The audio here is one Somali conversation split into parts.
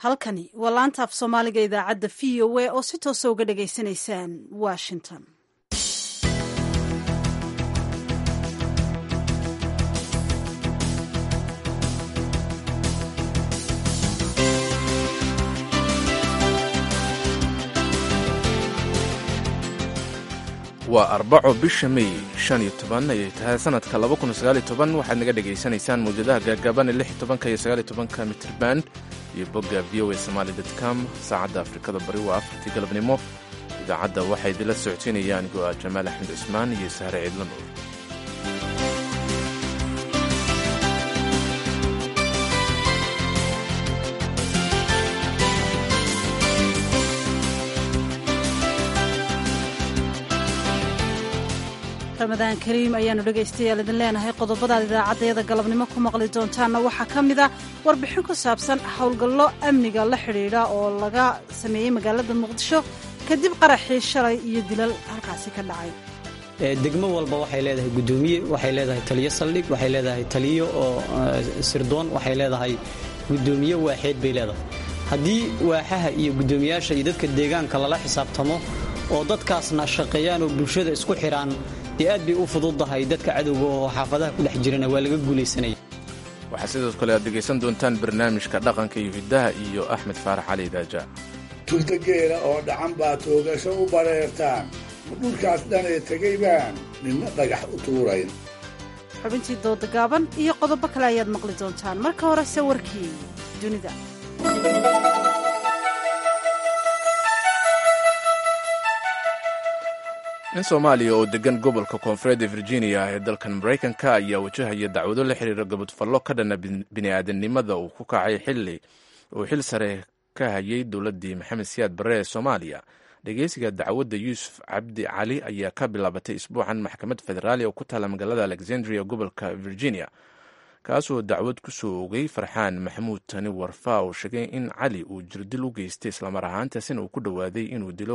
halkani waa laanta af soomaaliga idaacadda v o a oo si toosa uga dhagaysanaysaan washington waa arbaco bisha mey shan iyo toban ayay tahay sanadka laba kun sagaaliyo toban waxaad naga dhagaysanaysaan mawjadaha gaagaaban ee lix iyo tobanka iyo sagaaliyo tobanka mitrirband iyo bogga v o a somaali dot com saacadda afrikada bari waa afartii galabnimo idaacadda waxaa idinla socodsiinayaan go-a jamaal axmed cusmaan iyo sahre ciidla nuur ramadaan kariim ayaanu dhegaystayaal idin leenahay qodobadaad idaacaddayada galabnimo ku maqli doontaanna waxaa ka mid a warbixin ku saabsan howlgallo amniga la xidhiidha oo laga sameeyey magaalada muqdisho kadib qaraxii shalay iyo dilal halkaasi ka dhacay degmo walba waxay leedahay gudoomiye waxay leedahay taliyo saldhig waxay leedahay taliyo oo sirdoon waxay leedahay gudoomiye waaxeed bay leedahay haddii waaxaha iyo gudoomiyaasha iyo dadka deegaanka lala xisaabtamo oo dadkaasna shaqeeyaan oo bulshada isku xidhaan dee aad bay u fududdahay dadka cadowga oo xaafadaha ku dhex jirana waa laga guulaysanaya waxaa sidoo kale aad dhegaysan doontaan barnaamijka dhaqanka iyo hiddaha iyo axmed faarax cali daaja tultageela oo dhacan baa toogasho u bareertaan ma dhulkaas dhanee tegay baan ninna dhagax u tuurayn xubintii dooda gaaban iyo qodobo kale ayaad maqli doontaan marka horese warkii dunida nin soomaaliya oo degan gobolka koonfureed ee virginia ee dalkan maraykanka ayaa wajahaya dacwado la xiriira gabadfallo ka dhana bini'aadanimada uu ku kacay xilli uu xil sare ka hayay dowladdii maxamed siyaad barre ee soomaaliya dhegeysiga dacwadda yuusuf cabdi cali ayaa ka bilaabatay isbuucan maxkamad federaali oo ku taala magaalada alexandria gobolka virginia kaasoo dacwad ku soo ogay farxaan maxamuud tani warfa oo sheegay in cali uu jirdil u geystay islamar ahaantaasina uu ku dhowaaday inuu dilo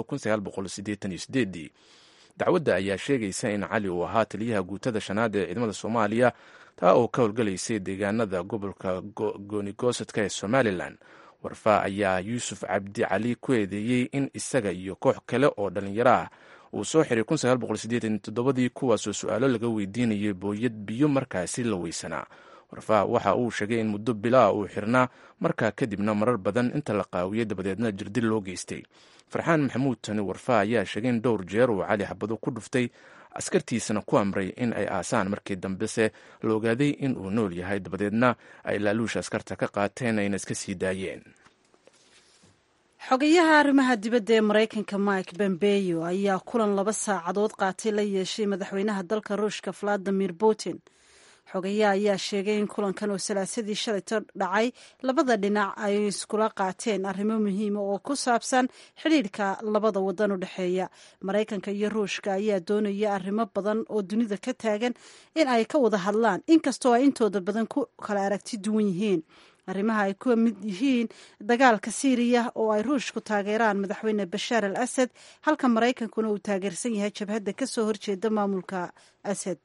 dacwadda ayaa sheegaysa in cali uu ahaa taliyaha guutada shanaad ee ciidamada soomaaliya taa oo ka howlgalaysay deegaanada gobolka goonigosadka ee somalilan warfaa ayaa yuusuf cabdi cali ku eedeeyey in isaga iyo koox kale oo dhallinyaro ah uu soo xiray dii kuwaasoo su-aalo laga weydiinayay booyad biyo markaasi la weysanaa warfaa waxa uu sheegay in muddo bilaa uu xirnaa markaa kadibna marar badan inta la qaawiyey dabadeedna jirdil loo geystay farxaan maxamuud tani warfaa ayaa sheegay in dhowr jeer uu cali xabado ku dhuftay askartiisana ku amray in ay aasaan markii dambese la ogaaday in uu nool yahay dabadeedna ay laaluusha askarta ka qaateen ayna iska sii daayeen xogayaha arrimaha dibadda ee maraykanka mike bombeyo ayaa kulan laba saacadood qaatay la yeeshay madaxweynaha dalka ruushka valadimir putin xogayaha ayaa sheegay in kulankan oo salaasadii shalayto dhacay labada dhinac ay iskula qaateen arrimo muhiima oo ku saabsan xidhiidhka labada wadan u dhexeeya maraykanka iyo ruushka ayaa doonaya arrimo badan oo dunida ka taagan in ay ka wada hadlaan inkastoo ay intooda badan ku kala aragti duwan yihiin arrimaha ay ku mid yihiin dagaalka siiriya oo ay ruushku taageeraan madaxweyne bashaar al asad halka maraykankuna uu taageersan yahay jabhadda ka soo horjeeda maamulka asad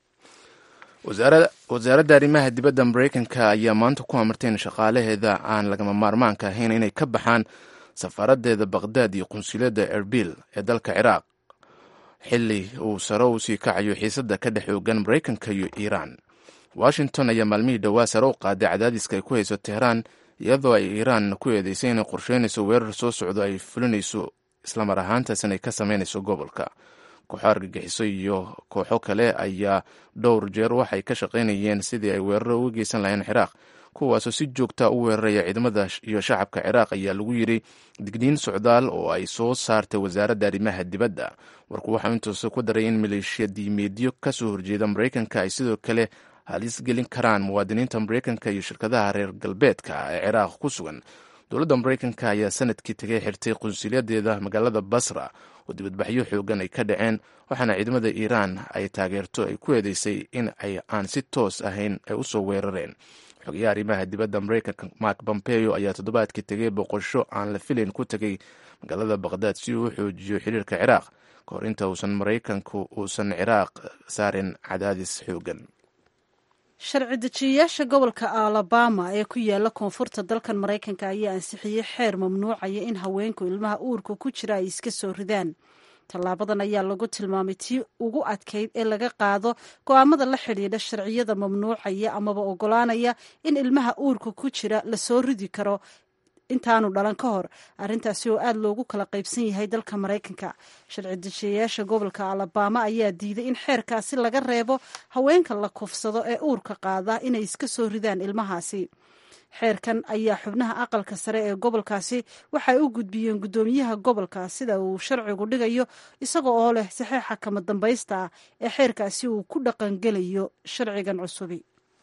wasaaradda arrimaha dibadda maraykanka ayaa maanta ku amartay in shaqaalaheeda aan lagama maarmaanka ahayn inay ka baxaan safaaradeeda baqhdaad iyo qunsuliyadda erbil ee dalka ciraaq xilli uu sare u sii kacayo xiisadda ka dhex oogan maraykanka iyo iiraan washington ayaa maalmihii dhowaa sare u qaaday cadaadiska ay ku hayso tehraan iyadoo ay iiraan ku eedeysay inay qorsheynayso weerar soo socdo ay fulinayso islamar ahaantaasina ay ka sameynayso gobolka kooxo argagixiso iyo kooxo kale ayaa dhowr jeer waxay ka shaqaynayeen sidii ay weeraro uga geysan lahayn ciraaq kuwaasoo si joogta u weeraraya ciidamada iyo shacabka ciraaq ayaa lagu yidhi digniin socdaal oo ay soo saartay wasaaradda arrimaha dibadda warku waxaa intuusa ku daray in maleeshiya diimeedyo ka soo horjeeda maraykanka ay sidoo kale halis gelin karaan muwaadiniinta maraykanka iyo shirkadaha reer galbeedka ee ciraaq ku sugan dowladda maraykanka ayaa sanadkii tegay xirtay qunsulyadeeda magaalada basra oo dibadbaxyo xoogan ay ka dhaceen waxaana ciidamada iiraan ay taageerto ay ku eedeysay in ay aan si toos ahayn ay usoo weerareen xogayaha arrimaha dibadda maraykanka mark pompeo ayaa toddobaadkii tegay boqosho aan la filayn ku tegay magaalada baqhdaad si uu u xoojiyo xiriirka ciraaq ka hor inta uusan maraykanku uusan ciraaq saarin cadaadis xoogan sharci dejiyayaasha gobolka alabama ee ku yaala koonfurta dalkan maraykanka ayaa ansixiyey xeer mamnuucaya in haweenku ilmaha uurka ku jira ay iska soo ridaan tallaabadan ayaa lagu tilmaamay tii ugu adkayd ee laga qaado go'aamada la xidhiidha sharciyada mamnuucaya amaba ogolaanaya in ilmaha uurka ku jira lasoo ridi karo intaanu dhalan ka hor arrintaasi oo aada loogu kala qaybsan yahay dalka maraykanka sharci dejiyayaasha gobolka alabama ayaa diiday in xeerkaasi laga reebo haweenka la kufsado ee uurka qaada inay iska soo ridaan ilmahaasi xeerkan ayaa xubnaha aqalka sare ee gobolkaasi waxay u gudbiyeen guddoomiyaha gobolka sida uu sharcigu dhigayo isaga oo leh saxeixa kama dambaysta ah ee xeerkaasi uu ku dhaqangelayo sharcigan cusubi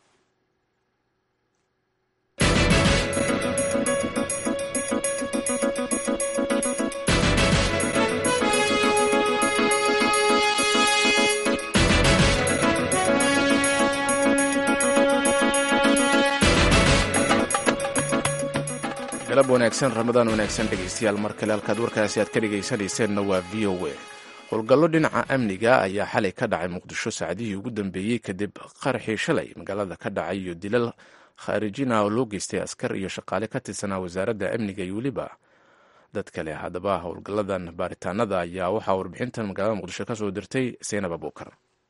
galab wanaagsan ramadaan wanaagsan dhegaystayaal mar kale halkaad warkaasi aad ka dhegaysanayseennna waa v o a howlgallo dhinaca amniga ayaa xalay ka dhacay muqdisho saacadihii ugu dambeeyey kadib qaraxii shalay magaalada ka dhacay iyo dilal khaarijina oo loo geystay askar iyo shaqaale ka tirsanaa wasaaradda amniga iyo weliba dad kale haddaba howlgalladan baaritaanada ayaa waxaa warbixintan magaalada muqdisho ka soo dirtay seynab abuukar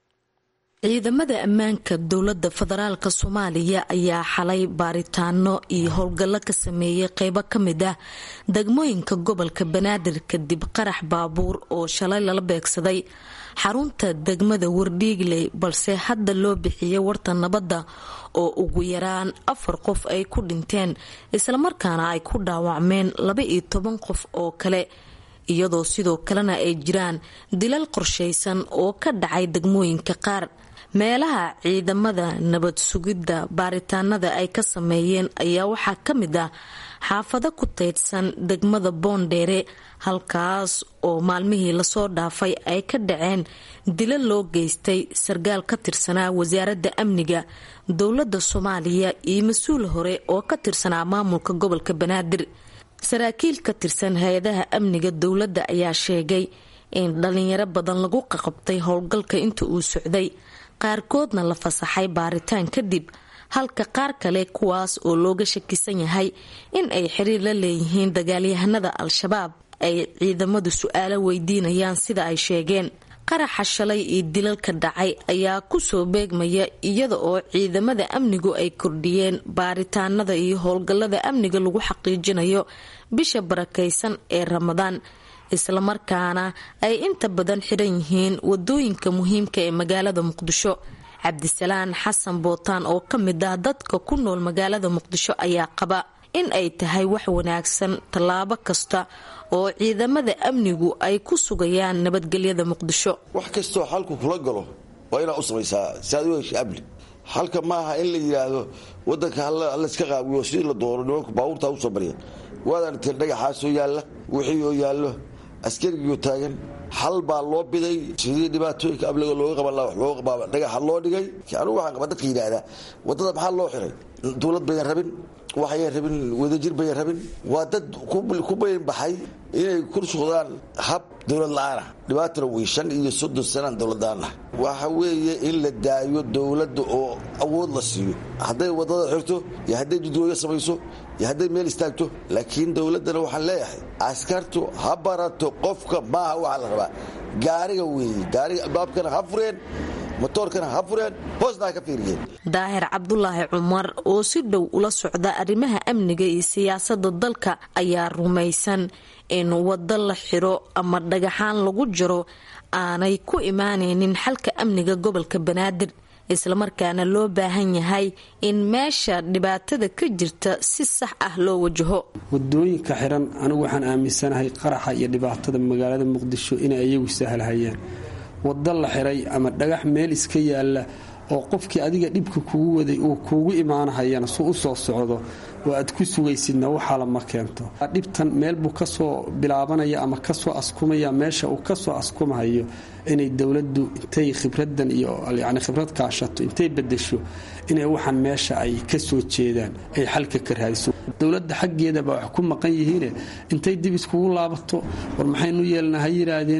ciidamada ammaanka dowladda federaalk soomaaliya ayaa xalay baaritaano iyo howlgallo ka sameeyey qeybo ka mid ah degmooyinka gobolka banaadir kadib qarax baabuur oo shalay lala beegsaday xarunta degmada wardhiigley balse hadda loo bixiyey warta nabadda oo ugu yaraan afar qof ay ku dhinteen islamarkaana ay ku dhaawacmeen laba iyo toban qof oo kale iyadoo sidoo kalena ay jiraan dilal qorshaysan oo ka dhacay degmooyinka qaar meelaha ciidamada nabad sugidda baaritaanada ay ka sameeyeen ayaa waxaa ka mid ah xaafado ku taydsan degmada boondheere halkaas oo maalmihii lasoo dhaafay ay ka dhaceen dilo loo geystay sarkaal ka tirsanaa wasaaradda amniga dowladda soomaaliya iyo mas-uul hore oo ka tirsanaa maamulka gobolka banaadir saraakiil ka tirsan hay-adaha amniga dowladda ayaa sheegay in dhalinyaro badan lagu qaqabtay howlgalka inta uu socday qaarkoodna la fasaxay baaritaan kadib halka qaar kale kuwaas oo looga shakisan yahay in ay xiriir la leeyihiin dagaalyahanada al-shabaab ay ciidamadu su-aalo weydiinayaan sida ay sheegeen qaraxa shalay iyo dilalka dhacay ayaa kusoo beegmaya iyada oo ciidamada amnigu ay kordhiyeen baaritaanada iyo howlgallada amniga lagu xaqiijinayo bisha barakaysan ee ramadaan islamarkaana ay inta badan xiran yihiin wadooyinka muhiimka ee magaalada muqdisho cabdisalaan xasan bootaan oo ka mid ah dadka ku nool magaalada muqdisho ayaa qaba in ay tahay wax wanaagsan tallaabo kasta oo ciidamada amnigu ay ku sugayaan nabadgelyada muqdisho wax kastoo xalku kula galo waa inaad u samaysaa si aad u hesha amni halka maaha in la yidhaahdo wadanka hallayska qaawiyo sidii la doono nimanku baabuurtaa usoo barya waad aragteen dhagaxaasoo yaalla wixii oo yaallo askarigio taagan xal baa loo biday sidii dhibaatooyinka amniga looga qaban laha wax looga qabaaba dhagaxa loo dhigay anugu waxaan qaba dadka yidhaahdaa waddada maxaa loo xiray dowlad bayan rabin waxayan rabin wadajir bayan rabin waa dad ku bayan baxay inay ku socdaan hab dowlad la-aanah dhibaatana wey shan iyo soddon sanaan dowladdaanah waxa weeye in la daayo dowladda oo awood la siiyo hadday waddada xirto iyo hadday jidgooyo samayso iyo hadday meel istaagto laakiin dowladdana waxaan leeyahay askartu ha barato qofka maaha waxaa la rabaa gaariga weeye gaariga albaabkana ha fureen motoorkana ha fureen hoosna ha ka fiiriyeen daahir cabdulaahi cumar oo si dhow ula socda arrimaha amniga iyo siyaasada dalka ayaa rumaysan in waddo la xiro ama dhagaxaan lagu jiro aanay ku imaanaynin xalka amniga gobolka banaadir islamarkaana loo baahan yahay in meesha dhibaatada ka jirta si sax ah loo wajaho wadooyinka xiran anigu waxaan aaminsanahay qaraxa iyo dhibaatada magaalada muqdisho inay iyagu sahlhayaan waddo la xiray ama dhagax meel iska yaalla oo qofkii adiga dhibka kugu waday uu kuugu imaanahayana su u soo socdo oo aad ku sugaysidna waxaa lama keento dhibtan meel buu kasoo bilaabanaya ama kasoo askumaya meesha uu kasoo askumahayo inay dowladdu intay khibradan iyo yani khibrad kaashato intay bedesho inay waxaan meesha ay kasoo jeedaan ay xalka ka raadiso dowladda xaggeedaba wax ku maqan yihiine intay dib iskugu laabato war maxaynu yeelna ha yiraahdeen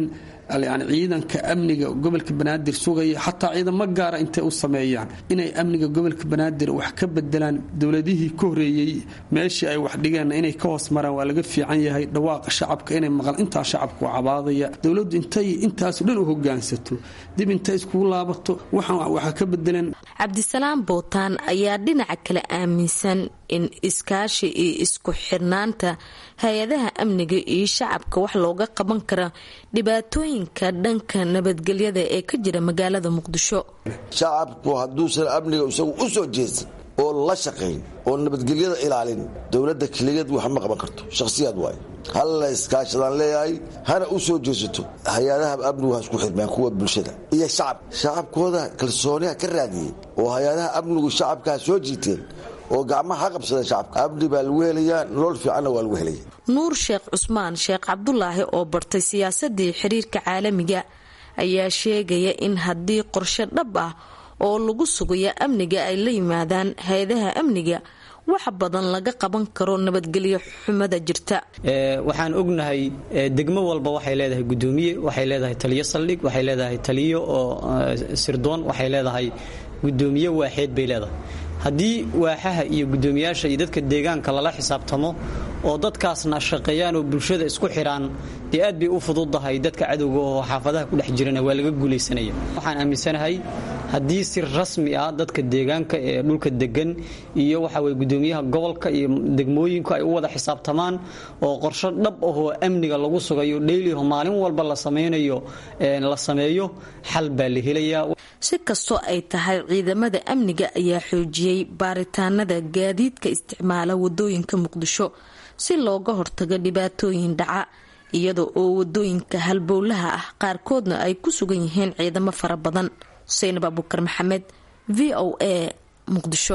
yani ciidanka amniga gobolka banaadir sugaya xataa ciidamo gaara intay u sameeyaan inay amniga gobolka banaadir wax ka bedelaan dowladihii ka horeeyey meeshii ay wax dhigeen inay ka hoos maraan waa laga fiican yahay dhawaaqa shacabka inay maqlaan intaa shacabku cabaadaya dowladdu intay intaaso dhan u hogaansato dib intay iskugu laabato waxaan waxa ka bedeleen cabdisalaam bootaan ayaa dhinaca kale aaminsan in iskaashi iyo isku xirnaanta hay-adaha amniga iyo shacabka wax looga qaban kara dhibaatooyinka dhanka nabadgelyada ee ka jira magaalada muqdisho shacabku hadduusan amniga isagu u soo jeedsan oo la shaqayn oo nabadgelyada ilaalin dowladda keligeed wax ma qaban karto shakhsiyaad waayo halla iskaashadaan leeyahay hana u soo jeesato hay-adaha amnigu ha isku xirmaan kuwa bulshada iyo shacab shacabkooda kalsooniha ka raadiyey oo hay-adaha amnigu shacabkaa soo jiiteen oo gacmaha ha qabsadeen shacabka amni baa lagu helayaa nolol fiicanna waa lagu helaya nuur sheekh cusmaan sheekh cabdulaahi oo bartay siyaasadii xiriirka caalamiga ayaa sheegaya in haddii qorshe dhab ah oo lagu sugayo amniga ay la yimaadaan hay-adaha amniga wax badan laga qaban karo nabadgelyo xumada jirta waxaan ognahay degmo walba waxay leedahay gudoomiye waxay leedahay taliyo saldhig waxay leedahay taliyo oo sirdoon waxay leedahay gudoomiye waaxeed bay leedahay haddii waaxaha iyo gudoomiyaasha iyo dadka deegaanka lala xisaabtamo oo dadkaasna shaqeeyaan oo bulshada isku xidhaan dee aad bay u fududahay dadka cadowga oo xaafadaha ku dhex jirana waa laga guulaysanaya waxaan aaminsanahay haddii si rasmi ah dadka deegaanka ee dhulka degan iyo waxa weye gudoomiyaha gobolka iyo degmooyinku ay u wada xisaabtamaan oo qorsho dhab ahoo amniga lagu sugayo dheyliho maalin walba la samaynayo la sameeyo xal baa la helayaa si kastoo ay tahay ciidamada amniga ayaa xoojiyey baaritaanada gaadiidka isticmaala wadooyinka muqdisho si looga hortago dhibaatooyin dhaca iyada oo wadooyinka halbowlaha ah qaarkoodna ay ku sugan yihiin ciidamo fara badan xuseynab abukar maxamed v o a muqdisho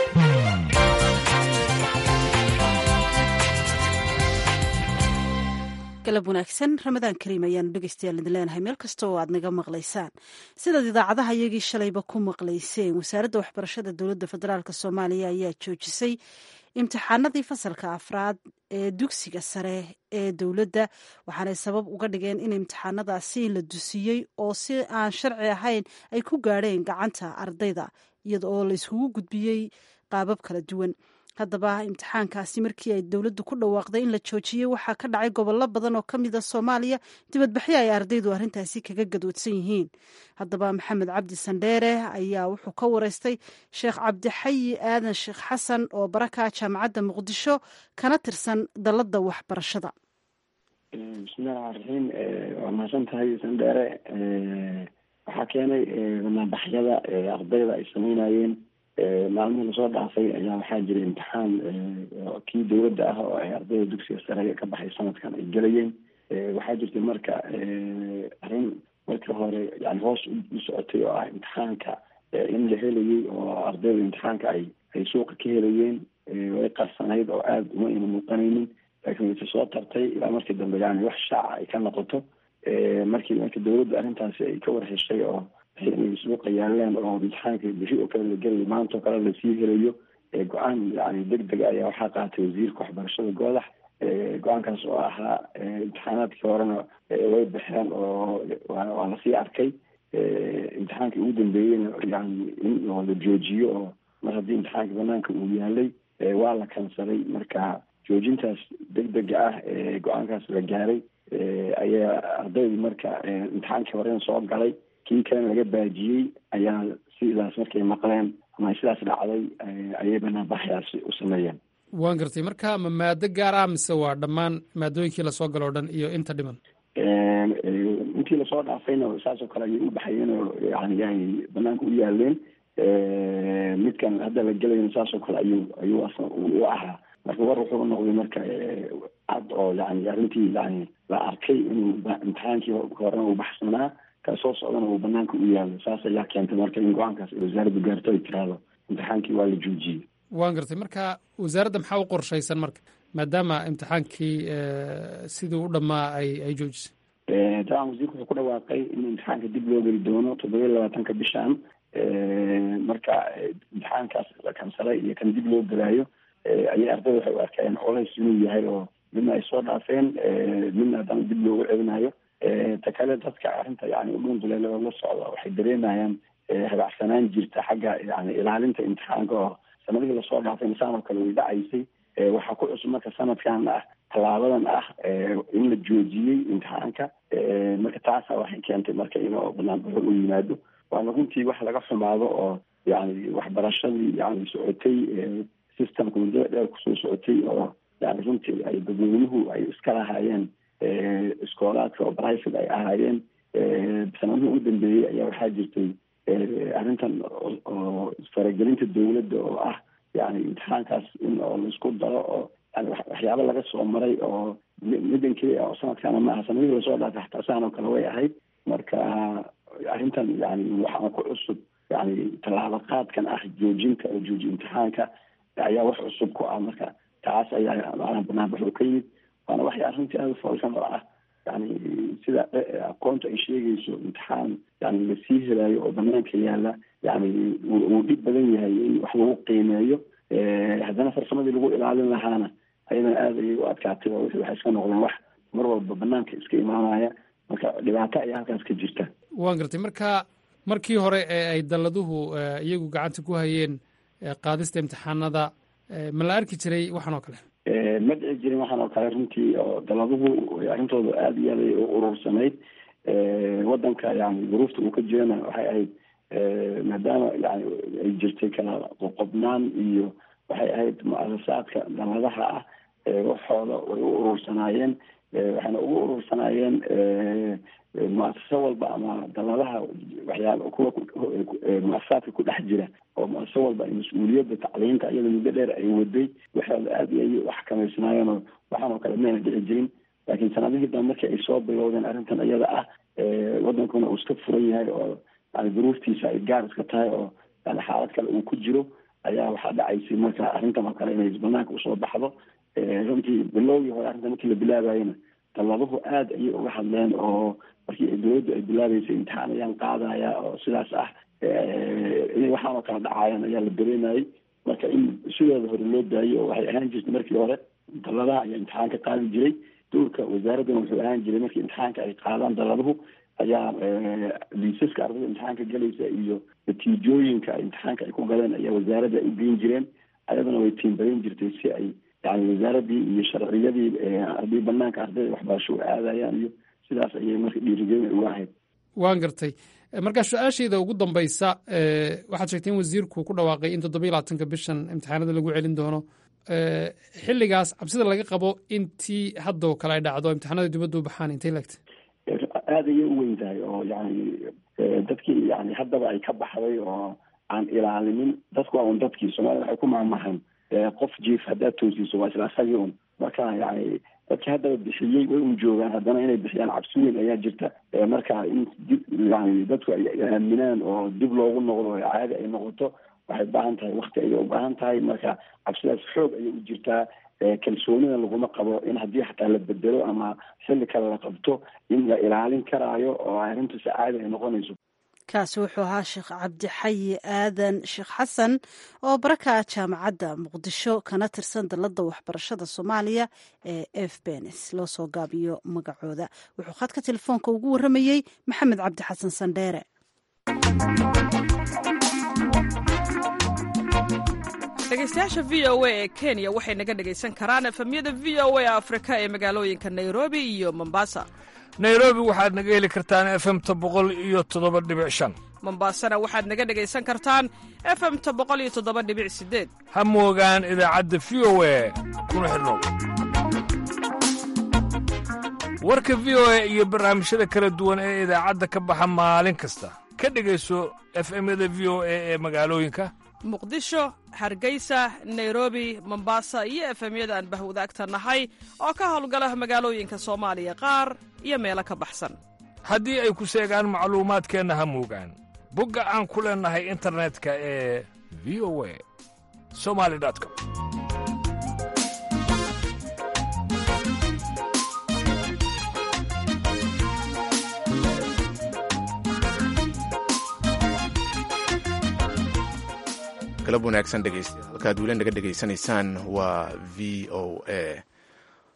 galab wanaagsan ramadaan kariim ayaanu dhegeystayaal idin leenahay meel kasta oo aad naga maqlaysaan sidaad idaacadaha iyagii shalayba ku maqlayseen wasaaradda waxbarashada dowladda federaalk soomaaliya ayaa joojisay imtixaanadii fasalka afraad ee dugsiga sare ee dowladda waxaanay sabab uga dhigeen in imtixaanadaasi la dusiyey oo si aan sharci ahayn ay ku gaadheen gacanta ardayda iyada oo la iskugu gudbiyey qaabab kala duwan haddaba imtixaankaasi markii ay dowladdu ku dhawaaqday in la joojiyey waxaa ka dhacay gobollo badan oo ka mid a soomaaliya dibadbaxyo ay ardaydu arrintaasi kaga gadoodsan yihiin haddaba maxamed cabdi sandheere ayaa wuxuu ka wareystay sheekh cabdixayi aadan sheekh xasan oo baraka jaamacadda muqdisho kana tirsan dalladda waxbarashada bismillahi raxmaan raxiim waa mahadsan tahay sandheere waxaa keenay banaanbaxyada ardayda ay sameynayeen maalmihii lasoo dhaafay ayaa waxaa jiray imtixaan kii dowladda ah oo ay ardayda dugsiga sare ka baxay sanadkan ay gelayeen waxaa jirtay marka arrin markii hore yani hoos u socotay oo ah imtixaanka in la helayay oo ardayda imtixaanka ay ay suuqa ka helayeen way qarsanayd oo aada uma ina muuqanaynin laakiin wayse soo tartay ilaa markii dambe yani wax shaaca ay ka noqoto markii marka dowladda arrintaasi ay ka war heshay oo inay suuqa yaalaan oo imtixaanka bixi oo kale la gelayo maanta oo kale lasii helayo go-aan yani deg dega ayaa waxaa qaatay wasiirka waxbarashada goodax go-aankaas oo ahaa imtixaanaadkii horena way baxeen oo waa lasii arkay imtixaankii ugu dambeeyeyna yani in oo la joojiyo oo mar haddii imtixaanka banaanka uu yaalay waa la kansaday marka joojintaas deg dega ah ee go-aankaas la gaaray ayaa ardaydu marka imtixaankii horena soo galay kii kalena laga baajiyey ayaa sidaas markay maqleen ama sidaas dhacday ayay banaanbaxyaasi u sameeyeen waan gartay marka ma maado gaar ah mise waa dhammaan maadooyinkii lasoo galo o dhan iyo inta dhiman intii lasoo dhaafayna saasoo kale ayay u baxayeen oo yani ay banaanka u yaaleen midkan hadda la gelayna saasoo kale ayuu ayuu u ahaa marka war wuxuu noqday marka cad oo yani arrintii yani la arkay inuu imtixaankii horena uu baxsanaa ka soo socdana uu banaanka u yaalo saas ayaa keentay marka in go-aankaas wasaaraddu gaarto ay tiraahdo imtixaankii waa la joojiyey waan gartay marka wasaaradda maxaa u qorshaysan marka maadaama imtixaankii sidii u dhammaa ay ay joojisay dabcan wasiirku wuxuu ku dhawaaqay in imtixaanka dib loo geli doono toddoba iyo labaatanka bishan marka imtixaankaas la kansalay iyo kan dib loo gelaayo ayay ardayda waxay u arkeen colays inuu yahay oo midna ay soo dhaafeen midna haddana dib loogu celinayo ta kale dadka arrinta yani udhunduleela oo la socda waxay dareemayaan habacsanaan jirta xagga yani ilaalinta imtixaanka oo sanadihii lasoo dhaafay insaan oo kale way dhacaysay waxaa ku cusub marka sanadkan ah tallaabadan ah in la joojiyey imtixaanka marka taasa waxay keentay marka inuu banaanbaxo u yimaado waana runtii wax laga xumaado oo yani waxbarashadii yani socotay systemka muddada dheer kusoo socotay oo yani runtii ay dadweynuhu ay iska lahaayeen iskoolaadka oo private ay ahaayeen sanadihii ugu dambeeyey ayaa waxaa jirtay arrintan oo faragelinta dowladda oo ah yani imtixaankaas in oo laisku daro oo yani waxyaaba laga soo maray oo middan keliya oo sanadkaana ma aha sanadihii lasoo dhaafay xataa saan oo kale way ahayd marka arrintan yani waxaa ku cusub yani tallaabo qaadkan ah joojinta oo jooji imtixaanka ayaa wax cusub ku ah marka taas ayaa maanaa banaanbaxu ka yimid waana waxay arrintii aada foolkan oo ah yani sida aqoonta ay sheegayso imtixaan yani lasii helaayo oo banaanka yaala yani wuu dhib badan yahay in wax lagu qiimeeyo haddana farsamadii lagu ilaalin lahaana ayadana aada ayay u adkaatay oo waxay iska noqdeen wax mar walba banaanka iska imaanaya marka dhibaato ayaa halkaas ka jirta waan gartay marka markii hore ee ay dalladuhu iyagu gacanta ku hayeen qaadista imtixaanada ma la arki jiray waxaan oo kale ma dhici jirin waxaan oo kale runtii oo daladuhu arrintooda aada iyo aada u urursanayd wadanka yani duruufta uu ka jirana waxay ahayd maadaama yani ay jirtay kala qoqobnaan iyo waxay ahayd mu-asasaadka daladaha ah waxooda way u urursanaayeen waxayna ugu urursanaayeen mu-asasa walba ama daladaha waxyaaba kuwa mu-asasaadka ku dhex jira oo mu-asasa walba mas-uuliyadda tacliinta iyada muddo dheer ay waday waxooda aada iyo ay u xakameysnaayeen oo waxaan oo kale mayna dhici jirin laakiin sanadihii dambe markii ay soo bilowdeen arrintan iyada ah wadankuna uu iska furan yahay oo yani duruuftiisa ay gaar iska tahay oo yani xaalad kale uu ku jiro ayaa waxaa dhacaysay marka arrintan oo kale inay banaanka usoo baxdo runtii bilowgii hore arrintan markii la bilaabayena dalladuhu aada ayay uga hadleen oo markii dowladdu ay bilaabeysay imtixaan ayaan qaadaya oo sidaas ah inay waxaan oo kale dhacaayaan ayaa la dareemayay marka in sidooda hore loo daayo oo waxay ahaan jirtay markii hore dalladaha ayaa imtixaan ka qaadi jiray dowlka wasaaraddana wuxuu ahaan jiray markii imtixaanka ay qaadaan dalladuhu ayaa liisaska ardada imtixaanka galaysa iyo natiijooyinka imtixaanka ay ku galeen ayaa wasaaradda ay u geyn jireen ayadana way tiimbarin jirtay si ay yani wasaaradii iyo sharciyadii haddii banaanka ardayda waxbarasho u aadayaan iyo sidaas ayay marka dhiirigelin uga ahayd waan gartay markaa su-aashayda ugu dambaysa waxaad sheegtay in wasiirku ku dhawaaqay in toddoba iyo labaatanka bishan imtixaanada lagu celin doono xilligaas cabsida laga qabo intii haddoo kale ay dhacdo imtixaanada dibadda u baxaan intay leegtay aada ayay u weyn tahay oo yani dadkii yani haddaba ay ka baxday oo aan ilaalinin dadku waa un dadkii soomaalida waxay ku maamahan qof jiif haddaad toosiiso waa isla asagii un marka yani dadkii haddaba bixiyey way un joogaan haddana inay bixiyaan cabsi weyn ayaa jirta marka in dib yani dadku ay aaminaan oo dib loogu noqdo oo caadi ay noqoto waxay ubaahan tahay wakti ayay ubaahan tahay marka cabsidaas xoog ayay u jirtaa kalsoonida laguma qabo in haddii xataa la bedelo ama xilli kale la qabto in la ilaalin karaayo oo arrintu si caadi ay noqonayso kaasi wuxuu ahaa sheekh cabdixayi aadan sheekh xasan oo baraka jaamacadda muqdisho kana tirsan dalladda waxbarashada soomaaliya ee f benes loo soo gaabiyo magacooda wuxuu khadka telefoonka ugu warramayey maxamed cabdi xasan sandheere dhegeystayaasha v o a ee kenya waxay naga dhegaysan karaan efemyada v o a afrika ee magaalooyinka nairobi iyo mombasa nairobi waxaad naga heli kartaan efemta boqol iyo toddoba dhibic shan mombasana waxaad naga dhegaysan kartaan efemta boqol iyo toddoba dhibic sideed ha moogaan idaacadda v o a kuna xidhnow warka v o a iyo barnaamijyada kala duwan ee idaacadda ka baxa maalin kasta ka dhegayso efemyada v o a ee magaalooyinka muqdisho hargeysa nairobi mombasa iyo efemyada aan bahwadaagta nahay oo ka howlgala magaalooyinka soomaaliya qaar iyo meelo ka baxsan haddii ay ku seegaan macluumaadkeenna ha moogaan bogga aan ku leennahay internetka ee v o a somali com galab wanaagsan dhegeystayaal halkaad weli naga dhegaysanaysaan waa v o a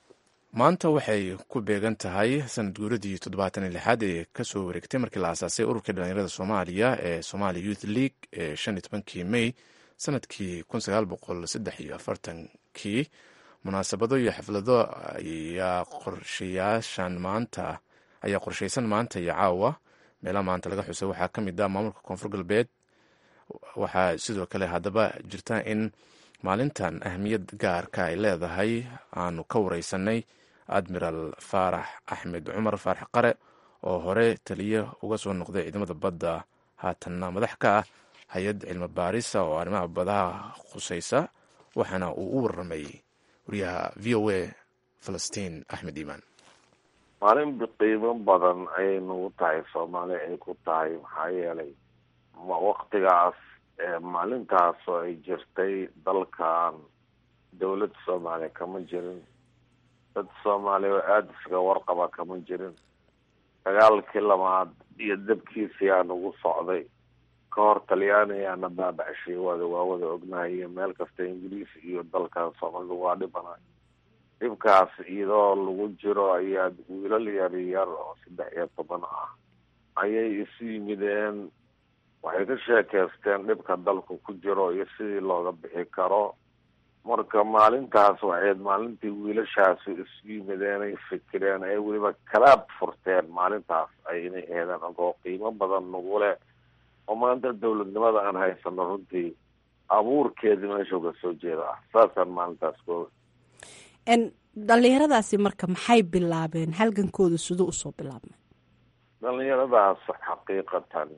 maanta waxay ku beegan tahay sanad guuradii toddobaatan iyo lixaad ee kasoo wareegtay markii la aasaasay ururka dhalinyarada soomaaliya ee somalia youth league ee shan iyo tobankii may sanadkii kun sagaal boqol saddex iyo afartankii munaasabado iyo xaflado ayaa qorshayaashan maanta ayaa qorshaysan maanta iyo caawa meelaha maanta laga xusay waxaa ka mid ah maamulka koonfur galbeed waxaa sidoo kale haddaba jirta in maalintan ahmiyad gaarka ay leedahay aanu ka wareysanay admiral faarax axmed cumar faarax qare oo hore taliye uga soo noqday ciidamada badda haatanna madax ka ah hay-ad cilmi baarisa oo arrimaha badaha khuseysa waxaana uu u waramay wariyaha v o a falastiin axmed iimaan maalin qiimo badan ayay nagu tahay soomaali ay ku tahay maxaa yeelay waktigaas maalintaas oo ay jirtay dalkan dowlad soomaaliya kama jirin dad soomaaliya oo aada isaga warqaba kama jirin dagaalkii labaad iyo dabkiisii aa nagu socday ka hor talyaani ayaana baabacshey wada waa wada ognahay iyo meel kasta ingiriis iyo dalkan soomaalida waa dhibanay dhibkaas iyadoo lagu jiro ayaa wiilal yaryar oo saddex iyo toban ah ayay isu yimideen waxay ka sheekeysteen dhibka dalku ku jiro iyo sidii looga bixi karo marka maalintaas waxayd maalintii wiilashaasi isu yimideen ay fikireen ay weliba kalaab furteen maalintaas ay inay eedeen agoo qiimo badan nagu leh oo maanta dowladnimada aan haysano runtii abuurkeedii meeshuu ka soo jeeda ah saasaan maalintaas ko dhalinyaradaasi marka maxay bilaabeen halgankooda siduu usoo bilaabmay dhalinyaradaas xaqiiqatan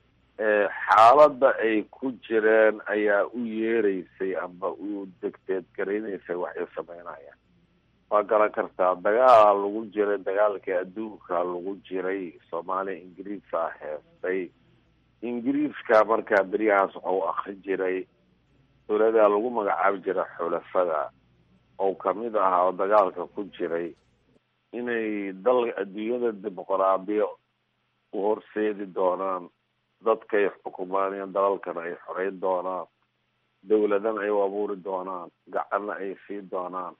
xaaladda ay ku jireen ayaa u yeereysay amba u degteed garaynaysay waxay sameynayaan waa garan kartaa dagaala lagu jiray dagaalkii adduunka lagu jiray soomaaliya ingiriisa heestay ingiriiska markaa beryahaas waxau akri jiray dowladaa lagu magacaabi jiray xulafada oo kamid ahaa oo dagaalka ku jiray inay dal adduunyada dimuqraadiya u horseedi doonaan dadkay xukumaanayaan dalalkana ay xoreyn doonaan dowladana ay u abuuri doonaan gacanna ay sii doonaan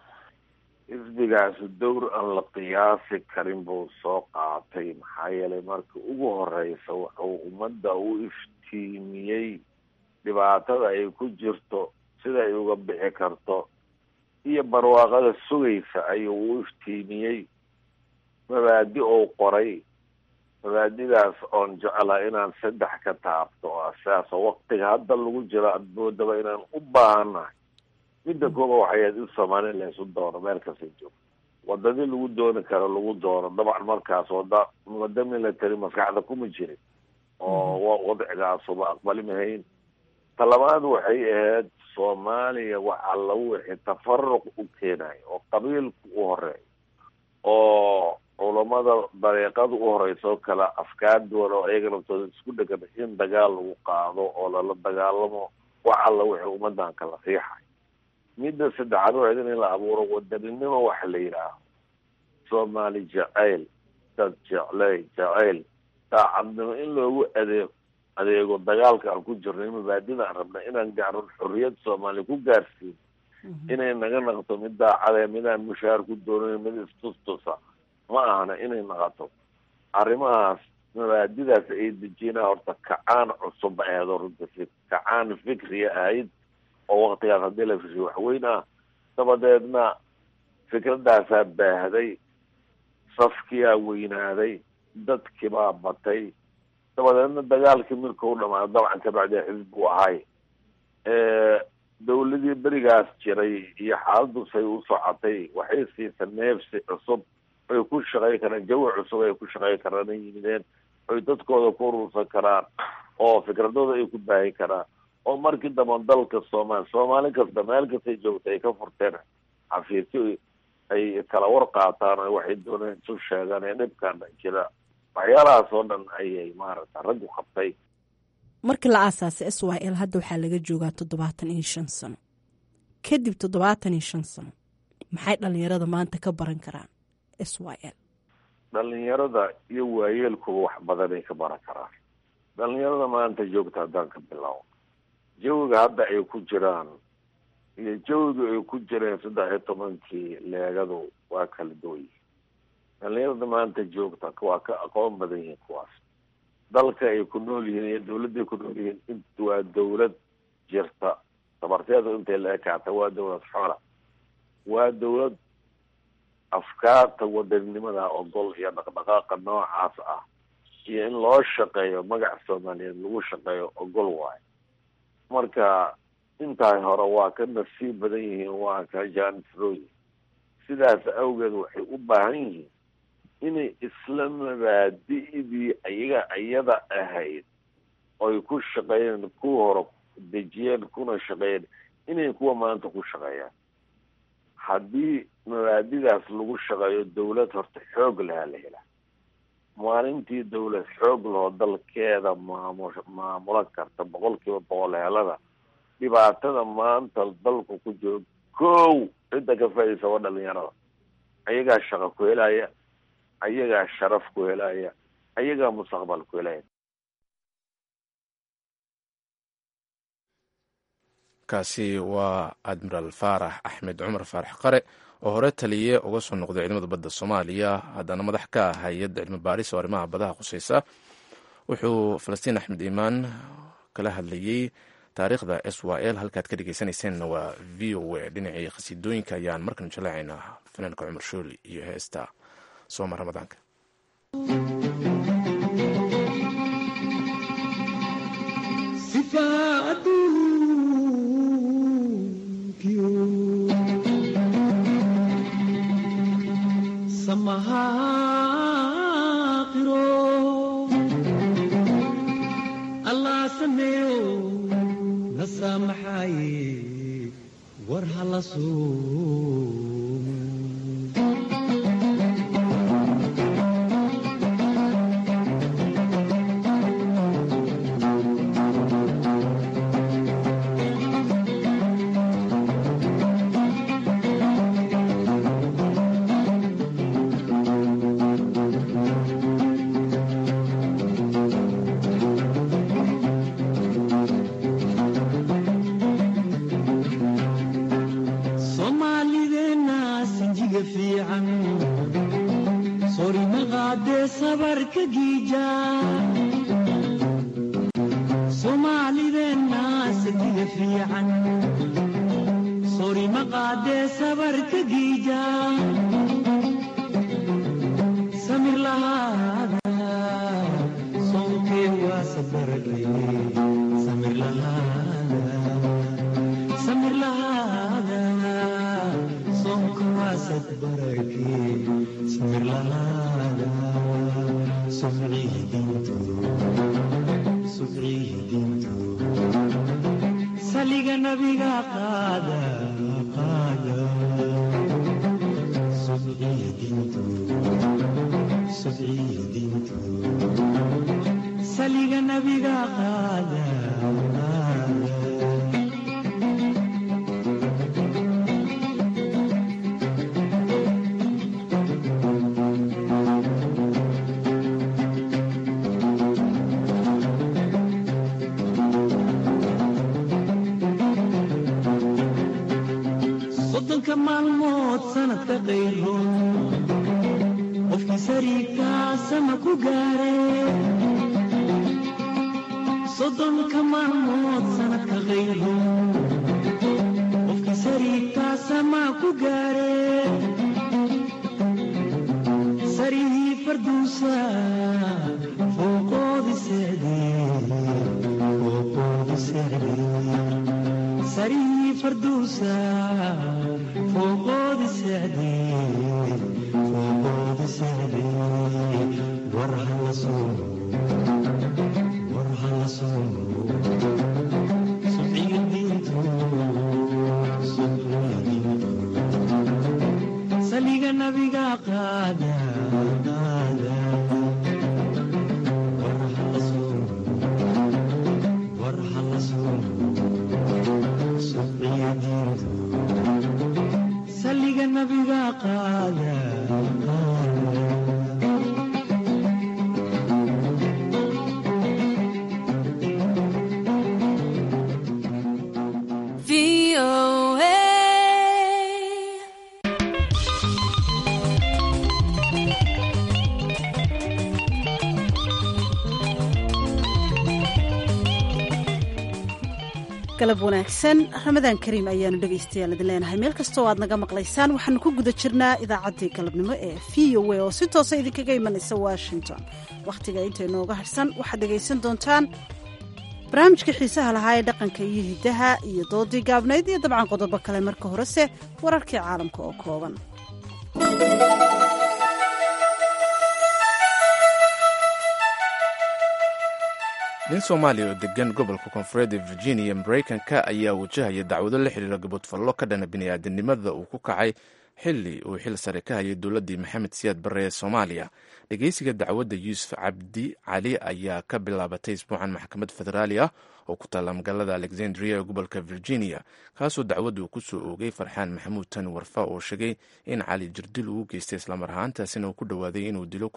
xisbigaasi dowr aan la qiyaasi karin buu soo qaatay maxaa yeelay markii ugu horeysa wuxuu ummadda u iftiimiyey dhibaatada ay ku jirto sida ay uga bixi karto iyo barwaaqada sugaysa ayuu u iftiimiyey mabaadi ou qoray mabaadidaas oon jeclaa inaan saddex ka taabto oo asaasoo waktiga hadda lagu jiro admoodaba inaan u baahannahay midda kooba waxay ahayd in soomaaliya laysu doono meel kasta joogto wadadii lagu dooni karo lagu doono dabcan markaas wada wada military maskaxda kuma jirin oo wadcigaasuba aqbali mahayn talabaad waxay ahayd soomaaliya waxaa lagu wixii tafaruq u keenayo oo qabiilku u horeeyo oo culamada dariiqada u horeysa oo kale afkaar duwan oo iyaga naftooda isku dhegan in dagaal lagu qaado oo lala dagaalamo wax alla wixii ummadan kala riixay midda saddexaad waxayd in la abuuro wadaninimo waxa la yidhaaho soomaali jacayl dad jecley jacayl daacadnimo in loogu adeego adeego dagaalka aan ku jirno mabaadida aan rabna inaan gaarno xorriyad soomaaliya ku gaarsiin inay naga naqto mid daacadee midaan mushaar ku doonayn mid istustusa ma ahana inay naqato arrimahaas mabaadidaas ay dejinaa horta kacaan cusub aheedo runta kacaan fikriya ahayd oo waktigaas haddii la fishiyo waxweyn ah dabadeedna fikradaasaa baahday safkiyaa weynaaday dadkiibaa batay dabadeedna dagaalkii mirka u dhamaado dabcan kabacdi xisbi u ahay dowladii berigaas jiray iyo xaaladdu say u socotay waxay siisa neefsi cusub ay ku shaqey karaan jawi cusub ay ku shaqey karaan ay yimideen oy dadkooda ku urursan karaan oo fikradooda ay ku baahin karaan oo markii damba dalka soomaali soomaali kasta meel kastay joogta ay ka furteen xafiisyo ay kala war qaataan oo waxay dooneen isu sheegaan ee dhibkan jira waxyaalahaas oo dhan ayay maaragta raggu qabtay markii la aasaasay s y l hadda waxaa laga joogaa toddobaatan iyo shan sano kadib toddobaatan iyo shan sano maxay dhalinyarada maanta ka baran karaan s y l dhalinyarada iyo waayeelkuba wax badanay ka baran karaan dhalinyarada maanta joogta haddaan ka bilaabo jawiga hadda ay ku jiraan iyo jawiga ay ku jireen saddex iyo tobankii leegadu waa kala duwan yihin dhalinyarada maanta joogta waa ka aqoon badan yihiin kuwaas dalka ay ku nool yihiin iyo dawladda ay ku nool yihiin int waa dawlad jirta tabarteedu intay la ekaata waa dawlad xora waa dawlad afkaarta wadaninimada ogol iyo dhaqdhaqaaqa noocaas ah iyo in loo shaqeeyo magac soomaaliyeed lagu shaqeeyo ogol waayo marka intaay hore waa ka nasiib badan yihiin waa ka jaanisrooyin sidaas awgeed waxay u baahan yihiin inay isla mabaadi'dii ayaga iyada ahayd oy ku shaqeeyeen kuwa hore dejiyeen kuna shaqeeyeen inay kuwa maanta ku shaqeeyaan haddii mabaadidaas lagu shaqeeyo dawlad horta xoog lahaa la helaa maalintii dawlad xoog lahoo dalkeeda maamu maamulan karta boqol kiiba boqol helada dhibaatada maanta dalku ku jiro kow cidda ka faaidaysa waa dhalinyarada ayagaa shaqo ku helaya ayagaa sharaf ku helaya ayagaa mustaqbal ku helaya kaasi waa admiraal faarax axmed cumar faarax qare oo hore taliye uga soo noqday ciidamada badda soomaaliya haddana madax ka ah hay-adda cilmi baaris oo arrimaha badaha khuseysa wuxuu falastiin axmed iimaan kala hadlayey taariikhda s y l halkaad ka dhegeysanayseena waa v o a dhinacii khasiidooyinka ayaan markan jaleecaynaa fanaanka cumar shooli iyo heesta sooma ramadaanka allah sameeyo na saamaxaye war hala soomaalideenna sinjiga fiican sorima qaadee sabarka giija soomaalideenna sinjiga fiican sorima qaadee sabarka giija samir lahaada soonkee waa sabarqay samir lahaada samir lahaada soonka waa sadbarake samir lahaada subcihi dintu subcihi dintu saliga nabiga qaada qaada subcihi dintu subcihi dintu saliga nabiga qaada qaada soddonka maalmood sanadka qayro qofkii sariigtaa sama ku gaare soddonka maalmood sanadka qayro qofkii sariigtaa sama ku gaare sarihii farduusa fooqoodi seexdee fooqoodi seexdee sarihii farduusa fooqoodi seexdee fooqoodi seexdee war hala soomo war hala soomo subciga diintu subciga diintu saliga nabiga qaada qaada war hala soomo war hala soomo subciga diintu saliga nabiga qaada qaada galab wanaagsan ramadaan kariim ayaanu dhegaystayaal idin leenahay meel kastoo aad naga maqlaysaan waxaanu ku guda jirnaa idaacaddii galabnimo ee v o a oo si toosa idinkaga imanaysa washington wakhtiga inta inooga harsan waxaad dhegaysan doontaan barnaamijka xiisaha lahaa ee dhaqanka iyo hiddaha iyo doodii gaabnayd iyo dabcan qodobo kale marka horese wararkii caalamka oo kooban nin soomaaliya oo degan gobolka koonfureed ee virginia maraykanka ayaa wajahaya dacwado la xiriira gabodfallo ka dhana bini'aadanimada uu ku kacay xili uu xil sare ka hayay dowladdii maxamed siyaad barre ee soomaaliya dhegeysiga dacwadda yuusuf cabdi cali ayaa ka bilaabatay isbuucan maxkamad federaali ah oo ku taalla magaalada alexandria ee gobolka virginia kaasoo dacwaddu ku soo oogay farxaan maxamuud tani warfa oo sheegay in cali jirdil uu geystay islamar ahaantaasina uu ku dhowaaday inuu dilo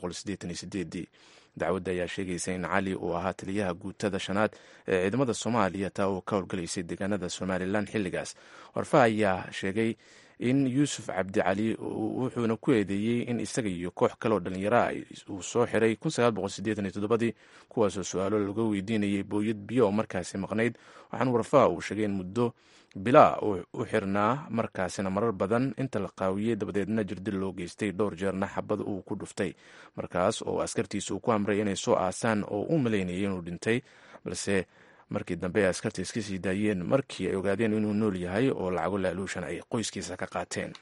dacwadda ayaa sheegaysa in cali uu ahaa taliyaha guutada shanaad ee ciidamada soomaaliya taa oo ka howlgalaysay deegaanada somalilan xilligaas warfa ayaa sheegay in yuusuf cabdi cali wuxuuna ku eedeeyey in isaga iyo koox kale oo dhallinyara uu soo xiray dii kuwaasoo su-aalo laga weydiinayay booyad biyo oo markaasi maqnayd waxaana warfaha uu sheegay in muddo bilaa u xirnaa markaasina marar badan inta la qaawiyey dabadeedna jirdil loo geystay dhowr jeerna xabad uu ku dhuftay markaas oo askartiisa uu ku amray inay soo aasaan oo u malaynayay inuu dhintay balse markii dambe ay askarta iska sii daayeen markii ay ogaadeen inuu nool yahay oo lacago laaluushan ay qoyskiisa ka qaateen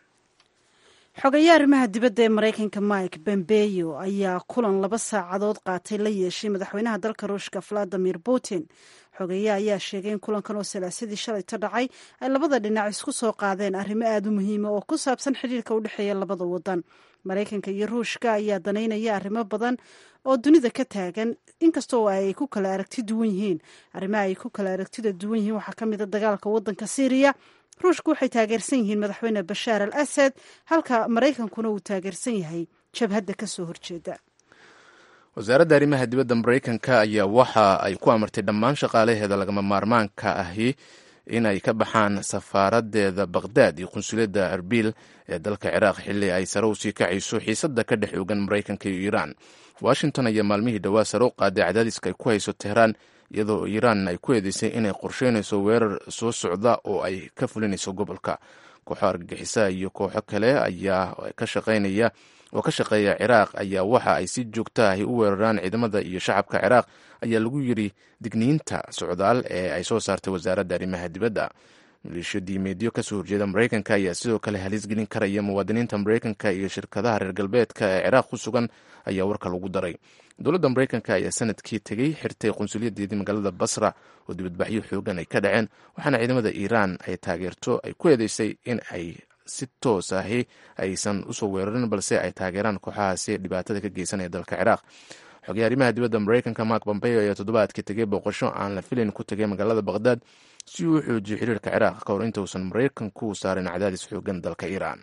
xogayaa arrimaha dibadda ee maraykanka mike bombeyo ayaa kulan laba saacadood qaatay la yeeshay madaxweynaha dalka ruushka valadimir putin xogeeye ayaa sheegay in kulankan oo salaasadii shalayto dhacay ay labada dhinac isku soo qaadeen arrimo aada u muhiima oo ku saabsan xidhiirka u dhexeeya labada wadan maraykanka iyo ruushka ayaa danaynaya arrimo badan oo dunida ka taagan inkastoo ay ku kala aragti duwan yihiin arrimaha ay ku kala aragtida duwan yihiin waxaa ka mid a dagaalka wadanka syriya ruushku waxay taageersan yihiin madaxweyne bashaar al asad halka maraykankuna uu taageersan yahay jabhadda ka soo horjeeda wasaaradda arrimaha dibadda maraykanka ayaa waxa ay ku amartay dhammaan shaqaalaheeda lagama maarmaanka ahi inay ka baxaan safaaradeeda bakhdad iyo qunsuliyadda arbil ee dalka ciraaq xilli ay sare u sii kacayso xiisadda ka dhex oogan maraykanka iyo iiraan washington ayaa maalmihii dhowaa sare u qaaday cadaadiska ay ku hayso tehraan iyadoo iiraan ay ku eedeysay inay qorsheynayso weerar soo socda oo ay ka fulinayso gobolka kooxo argagixisaha iyo kooxo kale ayaa ka shaqeynaya oo ka shaqeeya ciraaq ayaa waxa ay si joogta ahi u weeraraan ciidamada iyo shacabka ciraaq ayaa lagu yiri digniinta socdaal ee ay soo saartay wasaaradda arrimaha dibadda maleeshiyo diimeedyo kasoo horjeeda maraykanka ayaa sidoo kale halis gelin karaya muwaadiniinta maraykanka iyo shirkadaha reer galbeedka ee ciraaq ku sugan ayaa warka lagu daray dowladda maraykanka ayaa sanadkii tegey xirtay qunsuliyadeedii magaalada basra oo dibadbaxyo xoogan ay ka dhaceen waxaana ciidamada iiraan ay taageerto ay ku eedeysay in ay si toos ahi aysan usoo weerarin balse ay taageeraan kooxahaasi dhibaatada ka geysanaya dalka ciraaq xogay arrimaha dibadda maraykanka mark bombeo ayaa toddobaadkii tegay booqasho aan la filayn ku tegay magaalada bakhdad si uu u xoojiyo xiriirka ciraaq ka hor intausan maraykanku saarin cadaadis xoogan dalka iiraan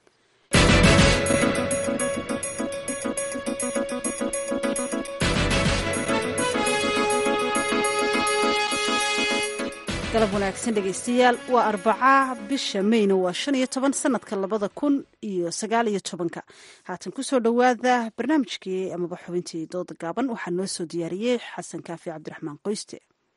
galab wanaagsan dhegaystayaal waa arbaca bisha mayna waa shan iyo toban sanadka labada kun iyo sagaal iyo tobanka haatan kusoo dhowaada barnaamijkii amaba xubintii dooda gaaban waxaa noo soo diyaariyey xasan kaafi cabdiraxmaan qoyste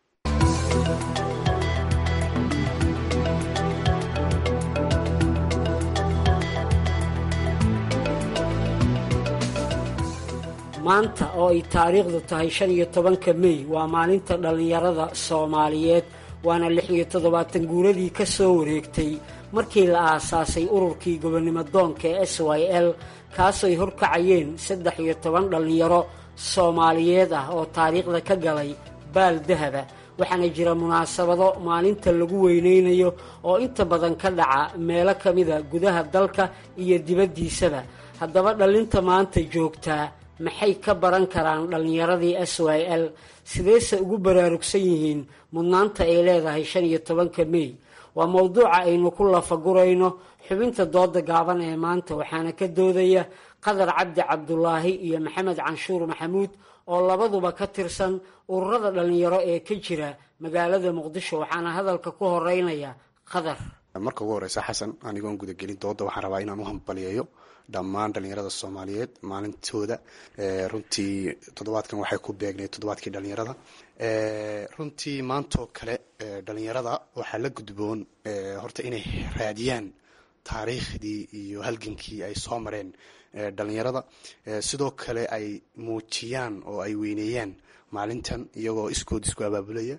maanta oo ay taariikhdu tahay shan iyo tobanka mey waa maalinta dhallinyarada soomaaliyeed waana lix iyo toddobaatan guuradii ka soo wareegtay markii la aasaasay ururkii gobonnimo doonka ee s y l kaasooy horkacayeen saddex iyo toban dhallinyaro soomaaliyeed ah oo taariikhda ka galay baal dahaba waxaana jira munaasabado maalinta lagu weynaynayo oo inta badan ka dhaca meelo ka mida gudaha dalka iyo dibaddiisaba haddaba dhallinta maanta joogtaa maxay ka baran karaan dhallinyaradii s y l sideese ugu baraarugsan yihiin mudnaanta ay leedahay shan iyo tobanka mey waa mowduuca aynu ku lafagurayno xubinta dooda gaaban ee maanta waxaana ka doodaya qadar cabdi cabdulaahi iyo maxamed canshuur maxamuud oo labaduba ka tirsan ururada dhallinyaro ee ka jira magaalada muqdisho waxaana hadalka ku horeynaya qadar marka ugu horeysa xasan anigoon gudagelin dooda waxaan rabaa inaan u hambaliyeeyo dhammaan dhalinyarada soomaaliyeed maalintooda runtii toddobaadkan waxay ku beegnayd toddobaadkii dhalinyarada runtii maantoo kale dhalinyarada waxaa la gudboon horta inay raadiyaan taariikhdii iyo halgankii ay soo mareen dhalinyarada sidoo kale ay muujiyaan oo ay weyneeyaan maalintan iyagoo iskood isku abaabulaya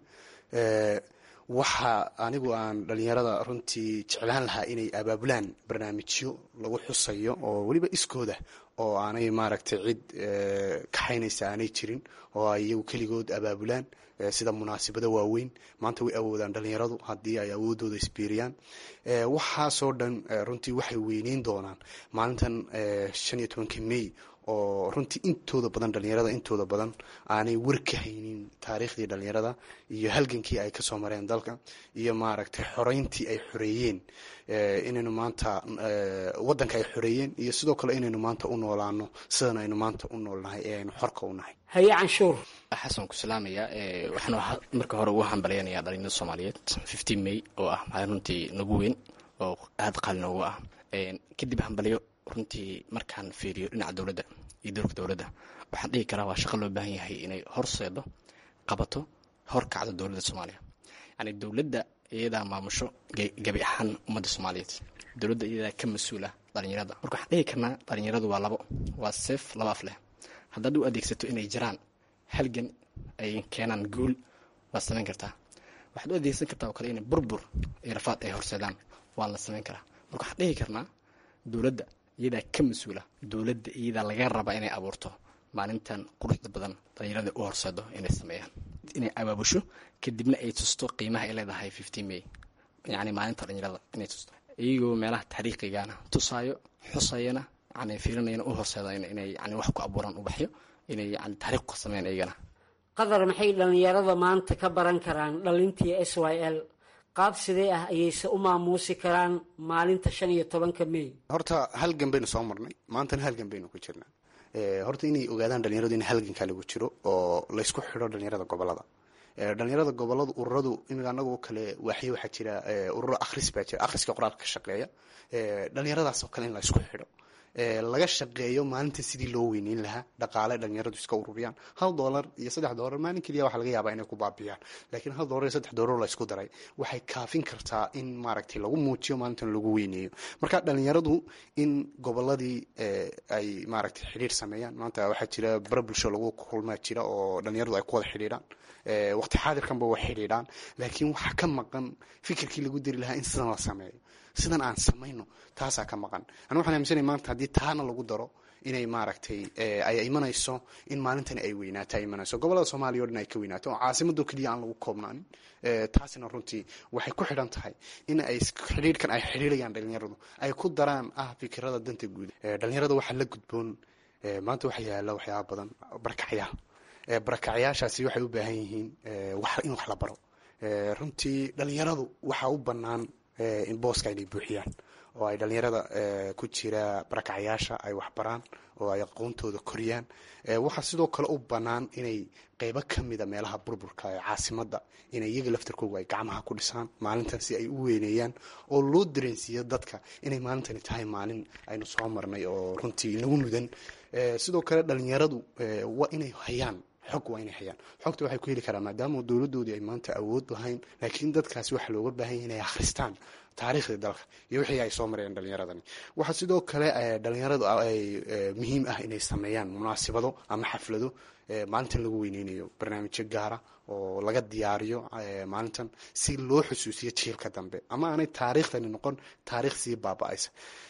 waxa anigu aan dhalinyarada runtii jeclaan lahaa inay abaabulaan barnaamijyo lagu xusayo oo weliba iskooda oo aanay maaragtay cid kaxaynaysa aanay jirin oo ay iyagu keligood abaabulaan sida munaasabada waaweyn maanta way awoodaan dhalinyaradu haddii ay awoodooda isbiiriyaan waxaasoo dhan runtii waxay weyneyn doonaan maalintan shan iyo tobanka may oo runtii intooda badan dhalinyarada intooda badan aanay war ka haynin taariikhdii dhalinyarada iyo halgankii ay kasoo mareen dalka iyo maaragtay xoreyntii ay xoreeyeen inaynu maanta wadanka ay xoreeyeen iyo sidoo kale inaynu maanta u noolaano sidan aynu maanta u noolnahay ee aynu xorka u nahay haye canshuur xasan ku salaamaya waxaan marka hore ugu hambalyanaya dhalinyarada soomaaliyeed fifteen may oo ah maalin runtii nagu weyn oo aada qaali noogu ah kadib hambalyo runtii markaan fiiriyo dhinaca dowladda iyo doorka dowladda waxaan dhihi karaa waa shaqo loo baahan yahay inay horseedo qabato hor kacdo dowladda soomaaliya yani dowladda iyadaa maamusho gabi ahaan ummadda soomaaliyeed dowladda iyadaa ka mas-uul ah dhalinyarada marka waxaan dhihi karnaa dhalinyaradu waa labo waa seef laba af leh haddaad u adeegsato inay jiraan halgan ay keenaan guul waad samayn kartaa waxaad u adeegsan kartaa oo kale inay burbur iyo rafaad ay horseedaan waan la samayn karaa marka waxaan dhihi karnaa dowladda iyadaa ka mas-uula dowladda iyadaa laga rabaa inay abuurto maalintan quruxda badan dhalinyarada u horseedo inay sameeyaan inay abaabusho kadibna ay tusto qiimaha ay leedahay fifteen may yani maalinta dhalinyarada inay tusto iyagoo meelaha taariikhigana tusaayo xusayana yani fiirinayana u horseedayn inay yani wax ku abuuraan ubaxyo inay yani taariikh ku sameeyaan iyagana qadar maxay dhalinyarada maanta ka baran karaan dhalintii s y l qaab sidee ah ayayse u maamuusi karaan maalinta shan iyo tobanka may horta halgan baynu soo marnay maantana halgan baynu ku jirnaa horta inay ogaadaan dhalinyaradu in halganka lagu jiro oo laysku xidho dhalinyarada gobolada dhalinyarada goboladu ururadu imika anagoo kale waaxyo waxaa jira ururo akhris baa jira akhriska qoraalka ka shaqeeya dhalinyaradaas oo kale in laysku xidho laga shaqeeyo maalinta sidii loo weyneyn lahaa dhaqaale dhalinyaradu iska ururiyaan hal doolar iyo saddex doolar maalin keliya waxaa laga yaabaa inay ku baabiyaan laakiin hal doolar iyo saddex doolar la isku daray waxay kaafin kartaa in maaragtay lagu muujiyo maalintan lagu weyneeyo marka dhalinyaradu in goboladii ay maaragtay xidhiir sameeyaan maanta waxaa jira bara bulsho lagu kulmaa jira oo dhalinyaradu ay ku wada xidhiidhaan waqti xaadirkanba way xidhiidhaan laakiin waxaa ka maqan fikirkii lagu diri lahaa in sidan la sameeyo sidan aan samayno taasaa ka maqan anu waxaan aaminsanay maanta haddii taana lagu daro inay maaragtay ay imanayso in maalintani ay weynaato ay imanayso gobolada soomaaliya o dhan ay ka weynaato oo caasimado keliya aan lagu koobnaanin taasina runtii waxay ku xidhan tahay in ay xidhiirhkan ay xidhiirayaan dhalinyaradu ay ku daraan ah fikirada danta guud dhalinyarada waxaa la gudboon maanta waxaa yaala waxyaaba badan barakacyaal barakacyaashaasi waxay u baahan yihiin in wax la baro runtii dhalinyaradu waxaa u bannaan in booska inay buuxiyaan oo ay dhalinyarada ku jira barakacyaasha ay waxbaraan oo ay aqoontooda koriyaan waxaa sidoo kale u bannaan inay qeybo ka mida meelaha burburka ee caasimada inay iyaga laftarkooga ay gacmaha ku dhisaan maalintan si ay u weyneeyaan oo loo dareensiiyo dadka inay maalintani tahay maalin aynu soo marnay oo runtii nagu mudan sidoo kale dhalinyaradu waa inay hayaan xog waa inay hayaan xogta waxay ku heli karaan maadaama dowladoodii ay maanta awood lahayn laakiin dadkaasi waxaa looga baahan yahay inay akhristaan taariikhdii dalka iyo wixii ay soo mareen dhalinyaradani waxaa sidoo kale dhalinyaradu ay muhiim ah inay sameeyaan munaasibado ama xaflado maalintan lagu weyneynayo barnaamijyo gaara oo laga diyaariyo maalintan si loo xusuusiyo jiilka dambe ama aanay taariikhdani noqon taariikh sii baaba-aysa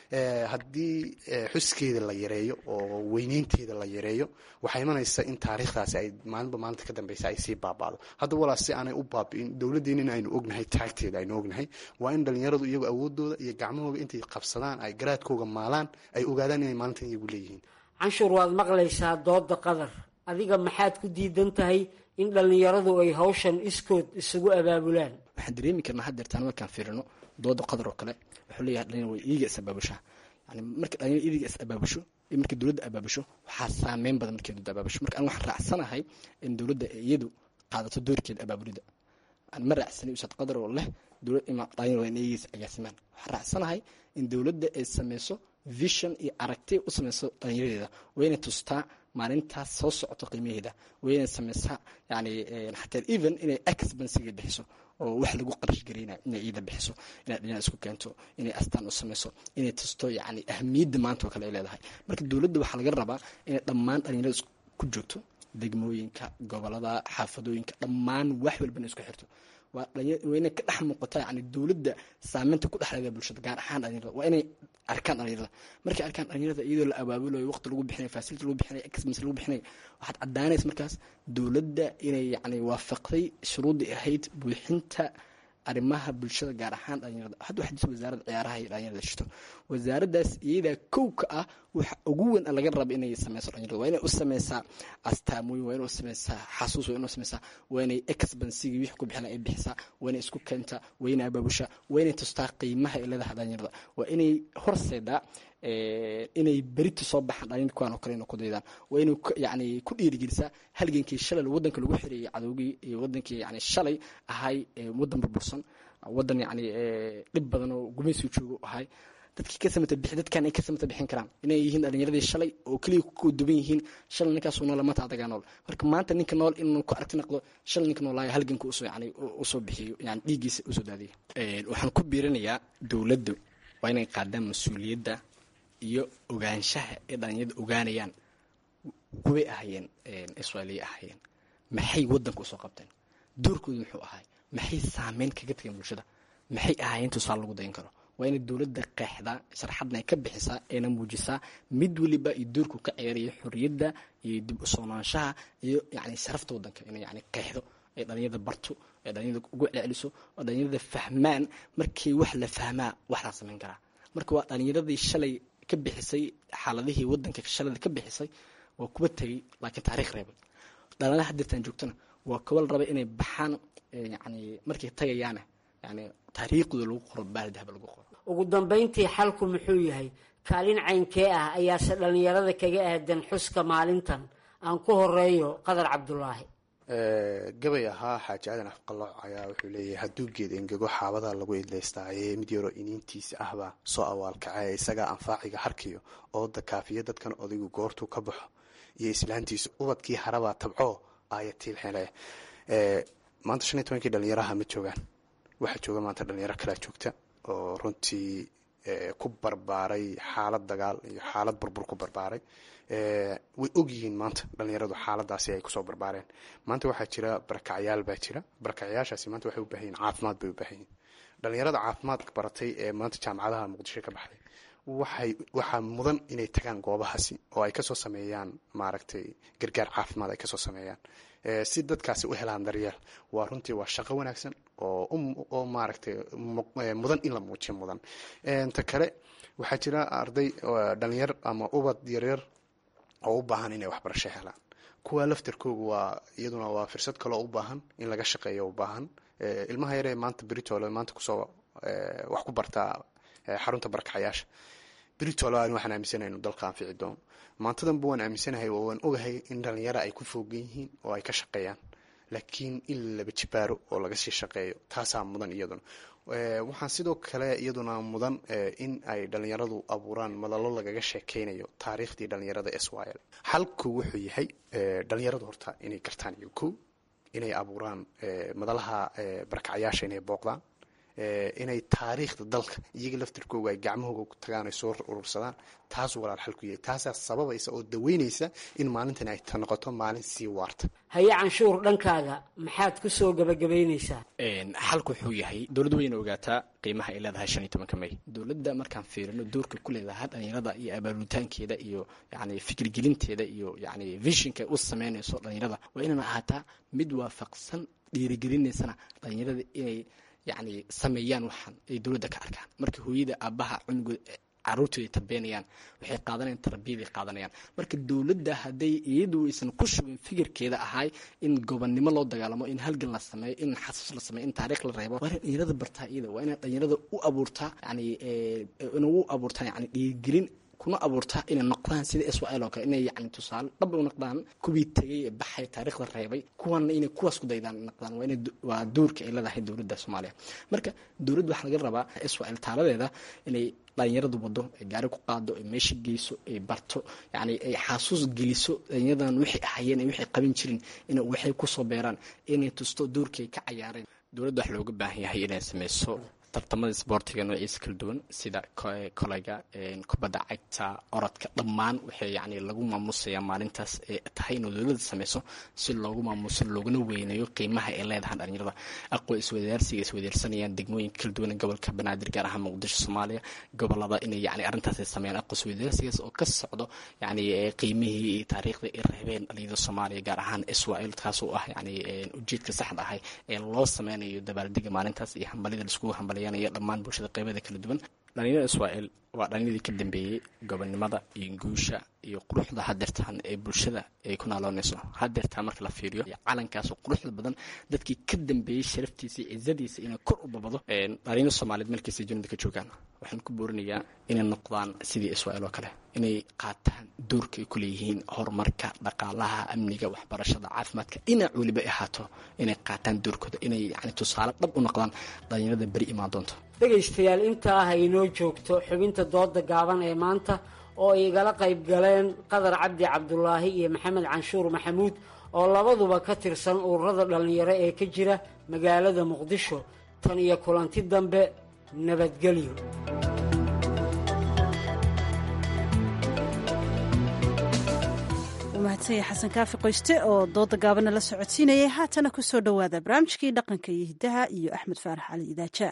haddii xuskeeda la yareeyo oo weyneynteeda la yareeyo waxaa imanaysa in taariikhdaasi ay maalinba maalinta ka dambeysa ay sii baaba'do hadda walaa si aanay u baabi'in dowladdeena in aynu ognahay taagteeda aynu ognahay waa in dhalinyaradu iyagu awoodooda iyo gacmahooga intay qabsadaan ay garaadkooga maalaan ay ogaadaan inay maalintan iyagu leeyihiin canshuur waad maqlaysaa dooda qadar adiga maxaad ku diidan tahay in dhallinyaradu ay hawshan iskood isugu abaabulaan waxaan dareemi karnaa haddeertaan markaan fiirino dooda qadar oo kale wuxuu leeyahay dhalinyar way iiga is abaabushaa yani marka dhalinyar iiga is abaabusho iyo markii dowladda abaabusho waxaa saameyn badan markii dowladda abaabusho marka an waxaan raacsanahay in dowladda iyadu qaadato doorkeeda abaabulida aan ma raacsanay ustaad qadar oo leh dowlad ima dhalinyarada in eegeysa agaasimaan waxaan raacsanahay in dowladda ay sameyso vision iyo aragti u sameyso dhalinyaradeeda wayna tustaa maalintaas soo socoto qiimaheeda wayna sameysaa yani xataa even inay expensiga bixiso oo wax lagu qarash gareyna inay iida bixiso inay dhalinyarada isku keento inay astaan u sameyso inay tusto yani ahmiyadda maanta oo kale ay leedahay marka dowladda waxaa laga rabaa inay dhammaan dhalinyarada ku joogto degmooyinka gobolada xaafadooyinka dhammaan wax walbana isku xirto waa inay ka dhex muuqata yani dowladda saameynta ku dhexleeda bulshada gaar ahaan dhalinyarada waa inay arkaan dhalinyarada markay arkaan dhalinyarada iyadoo la abaabulayo waqti lagu bixinayo facility lagu bixinayo expense lagu bixinayo waxaad caddaanaysa markaas dowladda inay yani waafaqday shuruuddii ahayd buuxinta arrimaha bulshada gaar ahaan dhalinyarada hadda waxaa jirta wasaaradda ciyaaraha iyo dhalinyarada jirto wasaaraddaas iyadaa kow ka ah waxa ugu weyn laga raba inay sameyso dhalinyarada waa inay u sameysaa astaamooyin waa inay u sameysaa xasuus waa inay u sameysaa waa inay expensiga wixii ku bixina ay bixisaa waa inay isku keentaa waa inay abaabushaa waa inay tustaa qiimaha ay leedahay dhalinyarada waa inay horseedaa inay berita soo baxaan dhalinyar kuwaan oo kale inay ku daydaan waa inay yani ku dhiirigelisaa halgankii shalay waddanka lagu xirayay cadowgii iyo wadankii yani shalay ahay waddan burbursan waddan yani dhib badan oo gumaysigu joogo ahay dadkii ka samata bixi dadkan ay ka samata bixin karaan inay yihiin dhalinyaradii shalay oo keliya ku duban yihiin shalay ninkaasuu nool maanta adagaa nool marka maanta ninka nool inuu ku aragti naqdo shalay ninka noolaayo halganka usoo yani usoo bixiyo yani dhiiggiisa usoo daadiyo waxaan ku biirinayaa dowladdu waa inay qaadaan mas-uuliyadda iyo ogaanshaha ee dhalinyarada ogaanayaan kuway ahayeen israailiya ahayeen maxay waddanka usoo qabteen doorkooda muxuu ahay maxay saameyn kaga tageen bulshada maxay ahaayeen tusaale lagu dayan karo waa inay dowladda qeexdaa sharxadna ay ka bixisaa ayna muujisaa mid weliba iyo doorku ka ciyaaraya xorriyadda iyo dib u soonaanshaha iyo yani sharafta waddanka inay yani qeexdo ay dhalinyarada barto ay dhalinyarada ugu celceliso oo dhalinyarada fahmaan markii wax la fahmaa wax laa samayn karaa marka waa dhalinyaradii shalay ka bixisay xaaladihii waddanka shalada ka bixisay waa kuwa tegey laakiin taariikh reebay dhalanaha hadirtaan joogtana waa kuwa la raba inay baxaan yani markay tagayaana yani taariikhdooda lagu qoro baaldahaba lagu qoro ugu dambayntii xalku muxuu yahay kaalin caynkee ah ayaase dhallinyarada kaga aadan xuska maalintan aan ku horeeyo qadar cabdulaahi gabay ahaa xaaji aadan afqalooc ayaa wuxuu leeyahay hadduu geed engego xaabada lagu idlaystaaye mid yaroo iniintiisa ahbaa soo awaalkacay isagaa anfaaciga harkiyo ooda kaafiya dadkan odaygu goortuu ka baxo iyo islaantiisa ubadkii harabaa tabco aaya tiilxele maanta shan iyo tobankii dhalinyaraha ma joogaan waxaa jooga maanta dhalinyaro kalea joogta oo runtii ku barbaaray xaalad dagaal iyo xaalad burbur ku barbaaray way ogyihiin maanta dhalinyaradu xaaladaasi ay kusoo barbaareen maanta waxaa jira barakacyaal baa jira barakacyaashaasi maanta waxay u baahan yihin caafimaad bay u baahan yihin dhalinyarada caafimaadka baratay ee maanta jaamacadaha muqdisho ka baxday waxay waxaa mudan inay tagaan goobahaasi oo ay kasoo sameeyaan maaragtay gargaar caafimaad ay kasoo sameeyaan si dadkaasi u helaan daryeel waa runtii waa shaqo wanaagsan oo oo maaragtay mudan in la muujiyo mudan ta kale waxaa jira arday dhalinyar ama ubad yaryar oo u baahan inay waxbarasho helaan kuwa laftarkooga waa iyaduna waa firsad kaloo u baahan in laga shaqeeyo u baahan ilmaha yaree maanta britol maanta kusoo wax ku bartaa xarunta barakacayaasha britol aan waxaan aaminsanahay inuu dalka anfici doono maantadanba waan aaminsanahay oo waan ogahay in dhalinyaro ay ku foogan yihiin oo ay ka shaqeeyaan laakiin in laba jibaaro oo laga sii shaqeeyo taasaa mudan iyaduna waxaan sidoo kale iyaduna mudan in ay dhalinyaradu abuuraan madalo lagaga sheekeynayo taariikhdii dhalinyarada swl xalku wuxuu yahay dhalinyaradu horta inay gartaan iyo ko inay abuuraan madalaha barakacayaasha inay booqdaan inay taariikhda dalka iyaga laftirkooga ay gacmahooga ku tagaan ay soo urursadaan taasuu walaal xal ku yahay taasaa sababaysa oo daweynaysa in maalintan ay noqoto maalin sii waarta haye canshuur dhankaaga maxaad ku soo gabagabaynaysaa xalku wuxuu yahay dowladdu wayna ogaataa qiimaha ay leedahay shan iyo tobanka may dowladda markaan fiirino doorka ku leedahay dhalinyarada iyo abaaritaankeeda iyo yani fikirgelinteeda iyo yani vishinka u sameynayso dhalinyarada waa inayna ahaataa mid waafaqsan dhiirigelinaysana dhalinyarada inay yani sameeyaan waxaan ay dowladda ka arkaan marka hooyada aabaha cunugood caruurtooda ay tarbeenayaan waxay qaadanayaan tarbiyaday qaadanayaan marka dowladda hadday iyadu aysan ku shubin fikirkeeda ahay in gobonnimo loo dagaalamo in halgan la sameeyo in xasuus la sameeyo in taariikh la reebo waa inay dhalinyarada bartaa iyada waa inay dhalinyarada u abuurtaa yani ina u abuurtaa yani dhiirigelin kuna abuurta inay noqdaan sida israel oo kale inay yani tusaale dhab u noqdaan kuwii tegay ee baxay taariikhda reebay kuwana inay kuwaas ku daydaan noqdaan waa inay waa doorka ay leedahay dowladda soomaaliya marka dowladda waxaa laga rabaa israel taaladeeda inay dhalinyaradu wado ay gaari ku qaado ay meesha geyso ay barto yani ay xasuus geliso dhalinyaradan waxay ahayeen ay waxay qaban jirin in waxay kusoo beeraan inay tusto doorkii ay ka cayaareen dowladda wax looga baahan yahay inay sameyso tartamada sboortiga noociisa kala duwan sida kolayga kubadda cagta orodka dhammaan waxay yani lagu maamusayaa maalintaas ee tahay inuu dowladda sameyso si loogu maamuso looguna weyneeyo qiimaha ay leedahay dhalinyarada aqoon iswadaarsiga iswadaarsanayaan degmooyinka kala duwan gobolka banaadir gaar ahaan muqdisho soomaaliya gobolada inay yani arrintaas ay sameeyaan aqoon iswadaarsigaas oo ka socdo yani qiimihii iyo taariikhda ay reebeen dhalinyarada soomaaliya gaar ahaan israel kaas oo ah yani ujeedka saxda ahay ee loo sameynayo dabaaldega maalintaas iyo hambalida laiskugu hambaliya dhammaan bulshada qeybada kala duwan dhalinyarada israel waa dhalinyaradii ka dambeeyey gobonnimada iyo guusha iyo quruxda hadeertaan ee bulshada ay ku naaloonayso hadeertaan marka la fiiriyo calankaasoo quruxda badan dadkii ka dambeeyey sharaftiisa iyo cizadiisa inay kor u babado dhalinyaro soomaaliyeed meelkiisa junida ka joogaan waxaan ku boorinayaa inay noqdaan sidii israel oo kale inay qaataan doorka ay ku leeyihiin horumarka dhaqaalaha amniga waxbarashada caafimaadka dhinac weliba ahaato inay qaataan doorkooda inay yani tusaale dhab u noqdaan dhalinyarada beri imaan doonto dhegaystayaal intaa ah inoo joogto xubinta dooda gaaban ee maanta oo ay igala qayb galeen qadar cabdi cabdulaahi iyo maxamed canshuur maxamuud oo labaduba ka tirsan ururada dhallinyaro ee ka jira magaalada muqdisho tan iyo kulanti dambe nabadgelyo mahadsanya xasan kaafi qoyste oo dooda gaabana la socodsiinayay haatana ku soo dhowaada barnaamijkii dhaqanka iyo hiddaha iyo axmed faarax cali idaaja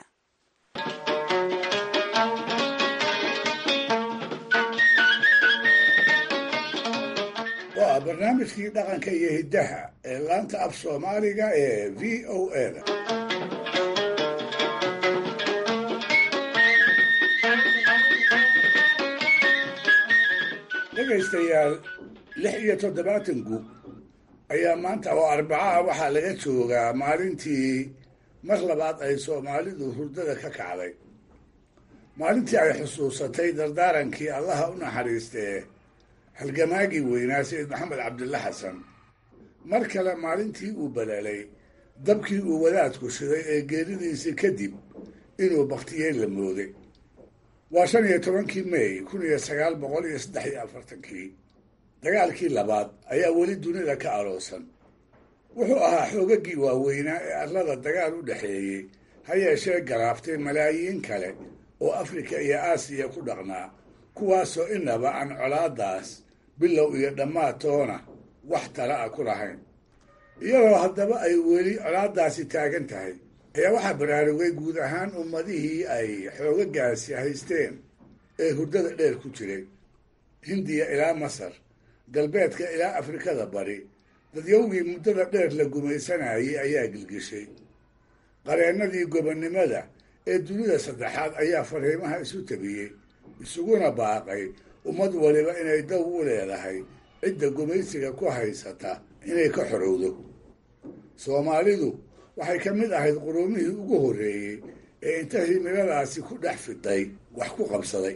waa barnaamijkii dhaqanka iyo hiddaha ee laanta af soomaaliga ee v o eda dhegaystayaal lix iyo toddobaatan guub ayaa maanta oo arbacaha waxaa laga joogaa maalintii mar labaad ay soomaalidu hurdada ka kacday maalintii ay xusuusatay dardaarankii allaha u naxariistee halgamaagii weynaa sayid maxamed cabdilla xasan mar kale maalintii uu balaalay dabkii uu wadaadku shiday ee geeridiisii kadib inuu bakhtiyey la mooday waa shan iyo tobankii mey kun iyo sagaal boqol iyo saddex iyo afartankii dagaalkii labaad ayaa weli dunida ka aloosan wuxuu ahaa xoogagii waaweynaa ee arlada dagaal u dhexeeyey ha yeeshee garaaftay malaayiin kale oo afrika iyo aasiya ku dhaqnaa kuwaasoo inaba aan colaadaas bilow iyo dhammaad toona wax tala ah ku lahayn iyadoo haddaba ay weli colaadaasi taagan tahay ayaa waxaa baraarugay guud ahaan ummadihii ay xoogagaasi haysteen ee hurdada dheer ku jiray hindiya ilaa masar galbeedka ilaa afrikada bari dadyowgii muddada dheer la gumaysanayay ayaa gilgishay qareennadii gobonnimada ee dunida saddexaad ayaa fariimaha isu tabiyey isuguna baaqay ummad waliba inay daw u leedahay cidda gumaysiga ku haysata inay ka xorowdo soomaalidu waxay ka mid ahayd quruumihii ugu horreeyey ee inta himiladaasi ku dhex fiday wax ku qabsaday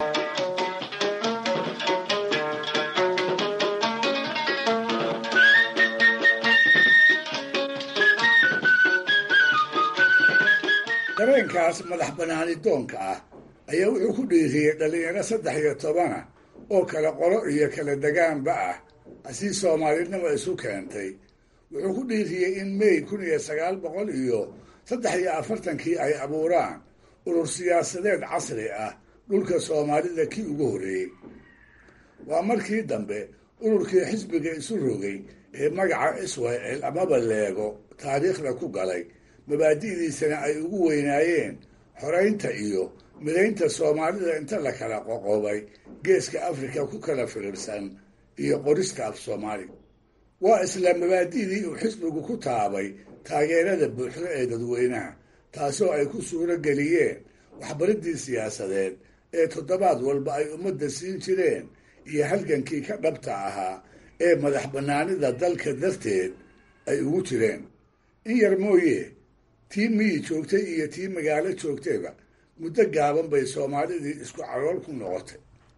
dareenkaas madax banaani doonka ah ayaa wuxuu ku dhiiriyey dhallinyaro saddex iyo tobana oo kala qolo iyo kala degaanba ah asii soomaalinima isu keentay wuxuu ku dhiiriyey in mey kun iyo sagaal boqol iyo saddex iyo afartankii ay abuuraan urur siyaasadeed casri ah dhulka soomaalida kii ugu horreeyey waa markii dambe ururkii xisbiga isu rogay ee magaca israel amaba leego taariikhda ku galay mabaadi'diisana ay ugu weynaayeen xoraynta iyo midaynta soomaalida inta la kala qoqobay geeska afrika ku kala firirsan iyo qorista af soomaaliga waa isla mabaadi'dii uu xisbigu ku taabay taageerada buuxda ee dadweynaha taasoo ay ku suuro geliyeen waxbaridii siyaasadeed ee toddobaad walba ay ummadda siin jireen iyo halgankii ka dhabta ahaa ee madax bannaanida dalka darteed ay ugu jireen in yar mooye tii miyi joogtay iyo tii magaalo joogtayba muddo gaaban bay soomaalidii isku calool ku noqotay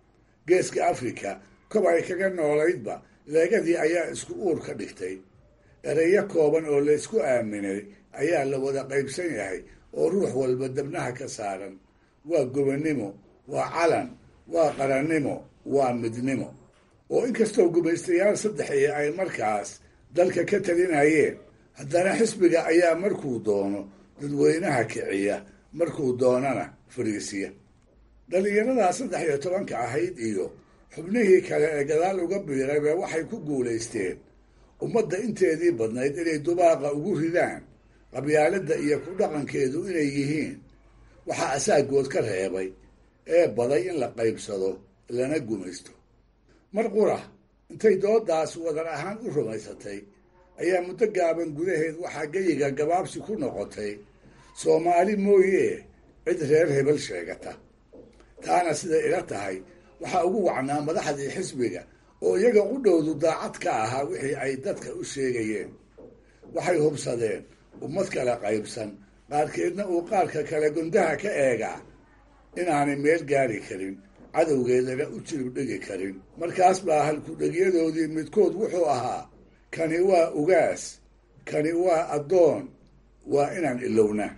geeska afrika kob ay kaga noolaydba leegadii ayaa isku uur ka dhigtay ereyo kooban oo laysku aaminay ayaa la wada qaybsan yahay oo ruux walba dabnaha ka saaran waa gobonnimo waa calan waa qarannimo waa midnimo oo inkastoo gumaystayaal saddexii ay markaas dalka ka talinayeen haddana xisbiga ayaa markuu doono dadweynaha kiciya markuu doonana fariisiya dhallinyaradaa saddex iyo tobanka ahayd iyo xubnihii kale ee gadaal uga biirayba waxay ku guulaysteen ummadda inteedii badnayd inay dubaaqa ugu ridaan qabyaaladda iyo ku dhaqankeedu inay yihiin waxaa asaagood ka reebay ee baday in la qaybsado lana gumaysto mar qura intay doodaas wadar ahaan u rumaysatay ayaa muddo gaaban gudaheed waxaa geyiga gabaabsi ku noqotay soomaali mooyee cid reer hebel sheegata taana siday ila tahay waxaa ugu wacnaa madaxdii xisbiga oo iyaga qudhowdu daacad ka ahaa wixii ay dadka u sheegayeen waxay hubsadeen ummad kale qaybsan qaarkeedna uu qaarka kale gundaha ka eegaa inaanay meel gaari karin cadowgeedana u jirib dhigi karin markaas baa halku-dhegyadoodii midkood wuxuu ahaa kani waa ugaas kani waa addoon waa inaan ilowna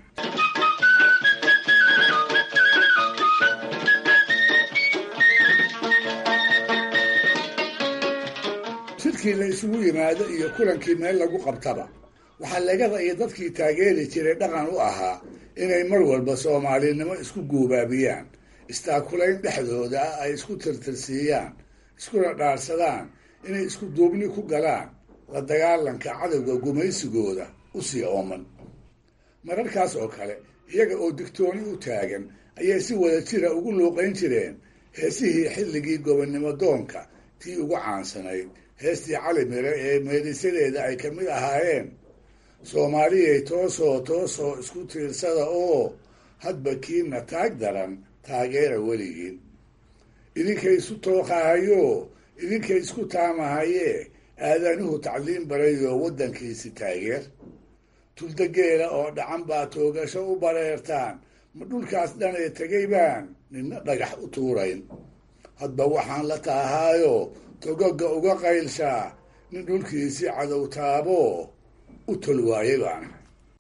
shirkii la isugu yimaado iyo kulankii meel lagu qabtaba waxaa legada iyo dadkii taageeri jiray dhaqan u ahaa inay mar walba soomaalinimo isku guubaabiyaan istaakulayn dhexdooda ah ay isku tirtirsiiyaan iskuna dhaarsadaan inay isku duubni ku galaan la dagaalanka cadowga gumaysigooda u sii ooman mararkaas oo kale iyaga oo digtooni u taagan ayay si wada jira ugu luuqayn jireen heesihii xilligii gobonnimo doonka tii ugu caansanayd heestii cali mire ee meedhisadeeda ay ka mid ahaayeen soomaaliyay toosoo toosoo isku tiirsada oo hadba kiina taag daran taageera weligiin idinkay isu tooqahayo idinkay isku taamahayee aadanuhu tacliin barayoo waddankiisi taageer tuldageela oo dhacan baa toogasho u bareertaan ma dhulkaas dhanee tegay baan ninna dhagax u tuurayn hadba waxaan la taahaayo togoga uga qaylshaa nin dhulkiisii cadow taabo u tol waayay baana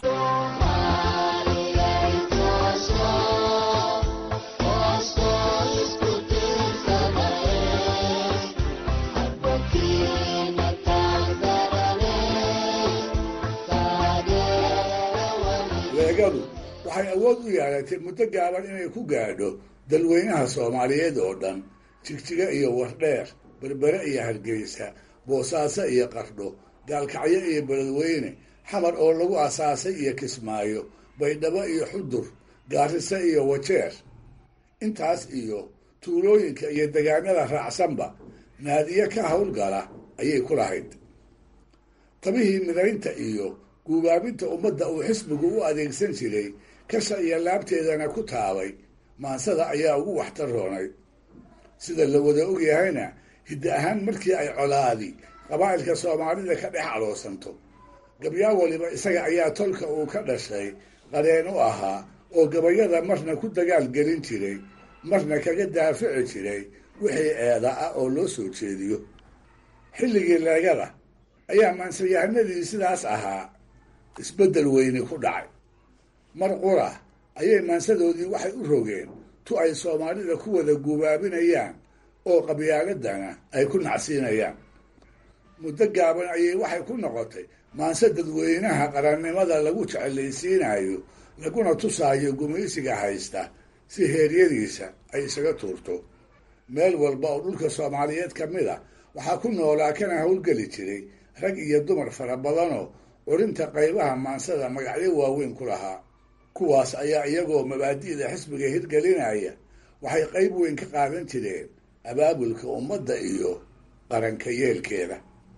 leegadu waxay awood u yeelatay muddo gaaban inay ku gaadho dalweynaha soomaaliyeed oo dhan jigjiga iyo wardheer berbere iyo hargeysa boosaaso iyo qardho gaalkacyo iyo beledweyne xamar oo lagu asaasay iyo kismaayo baydhabo iyo xudur gaariso iyo wajeer intaas iyo tuulooyinka iyo degaanada raacsanba naadiye ka howlgala ayay ku lahayd tabihii midaynta iyo guubaabinta ummadda uu xisbigu u adeegsan jiray kasha iyo laabteedana ku taabay maansada ayaa ugu waxtaroonay sida la wada ogyahayna hiddi ahaan markii ay colaadi qabaa'ilka soomaalida ka dhex aloosanto gabyaa waliba isaga ayaa tolka uu ka dhashay qareen u ahaa oo gabayada marna ku dagaal gelin jiray marna kaga daafici jiray wixii eeda ah oo loo soo jeediyo xilligii leegada ayaa maansayahanadii sidaas ahaa isbeddel weyni ku dhacay mar qura ayay maansadoodii waxay u rogeen tu ay soomaalida ku wada guubaabinayaan oo qabyaaladana ay ku nacsiinayaan muddo gaaban ayay waxay ku noqotay maanse dadweynaha qarannimada lagu jecelaysiinayo laguna tusaayo gumaysiga haysta si heeryadiisa ay isaga tuurto meel walba oo dhulka soomaaliyeed ka mid a waxaa ku noolaa kana howlgeli jiray rag iyo dumar fara badanoo curinta qaybaha maansada magacyo waaweyn ku lahaa kuwaas ayaa iyagoo mabaadi'da xisbiga hirgelinaya waxay qayb weyn ka qaadan jireen abaabulka ummadda iyo qaranka yeelkeeda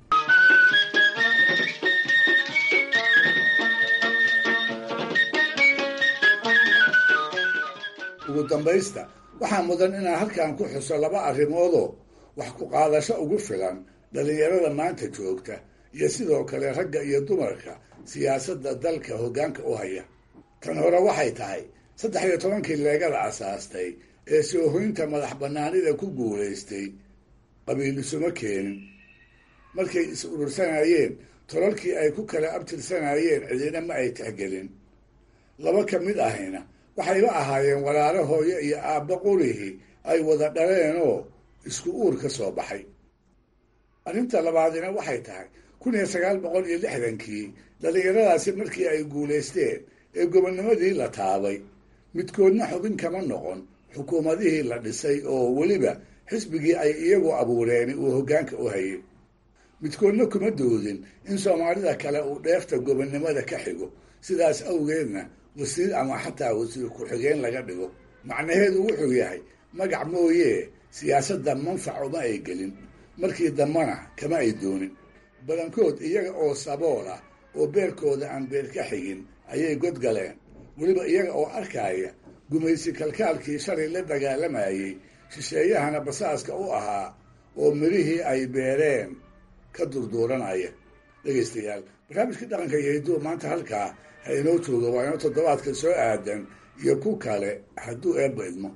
ugu dambaysta waxaa mudan inaan halkan ku xuso laba arrimoodoo wax ku qaadasho ugu filan dhallinyarada maanta joogta iyo sidoo kale ragga iyo dumarka siyaasadda dalka hoggaanka u haya tan hore waxay tahay saddex iyo tobankii leegada asaastay ee soohoynta madax bannaanida ku guulaystay qabiil isuma keenin markay is urursanayeen tolalkii ay ku kala abtirsanayeen cidina ma ay tixgelin laba ka mid ahayna waxayba ahaayeen walaalo hooyo iyo aabba qurihii ay wada dhaleenoo isku uur ka soo baxay arrinta labaadina waxay tahay kun iyo sagaal boqol iyo lixdankii dhallinyaradaasi markii ay guulaysteen ee gobonnimadii la taabay midkoodna xubin kama noqon xukuumadihii la dhisay oo weliba xisbigii ay iyagu abuureeni uu hoggaanka u hayay midkoodna kuma doodin in soomaalida kale uu dheefta gobonnimada ka xigo sidaas awgeedna wasiir ama xataa wasiir ku-xigeen laga dhigo macnaheedu wuxuu yahay magac mooyee siyaasadda manfac uma ay gelin markii dambana kama ay doonin badankood iyaga oo sabool ah oo beerkooda aan beer ka xigin ayay godgaleen weliba iyaga oo arkaya gumaysi kalkaalkii shalay la dagaalamayey shisheeyahana basaaska u ahaa oo mirihii ay beereen ka durduuranaya dhegaystayaal barnaamijkii dhaqanka iyo hidduu maanta halkaa ha inoo jooga waa inoo toddobaadka soo aadan iyo ku kale hadduu eebba idmo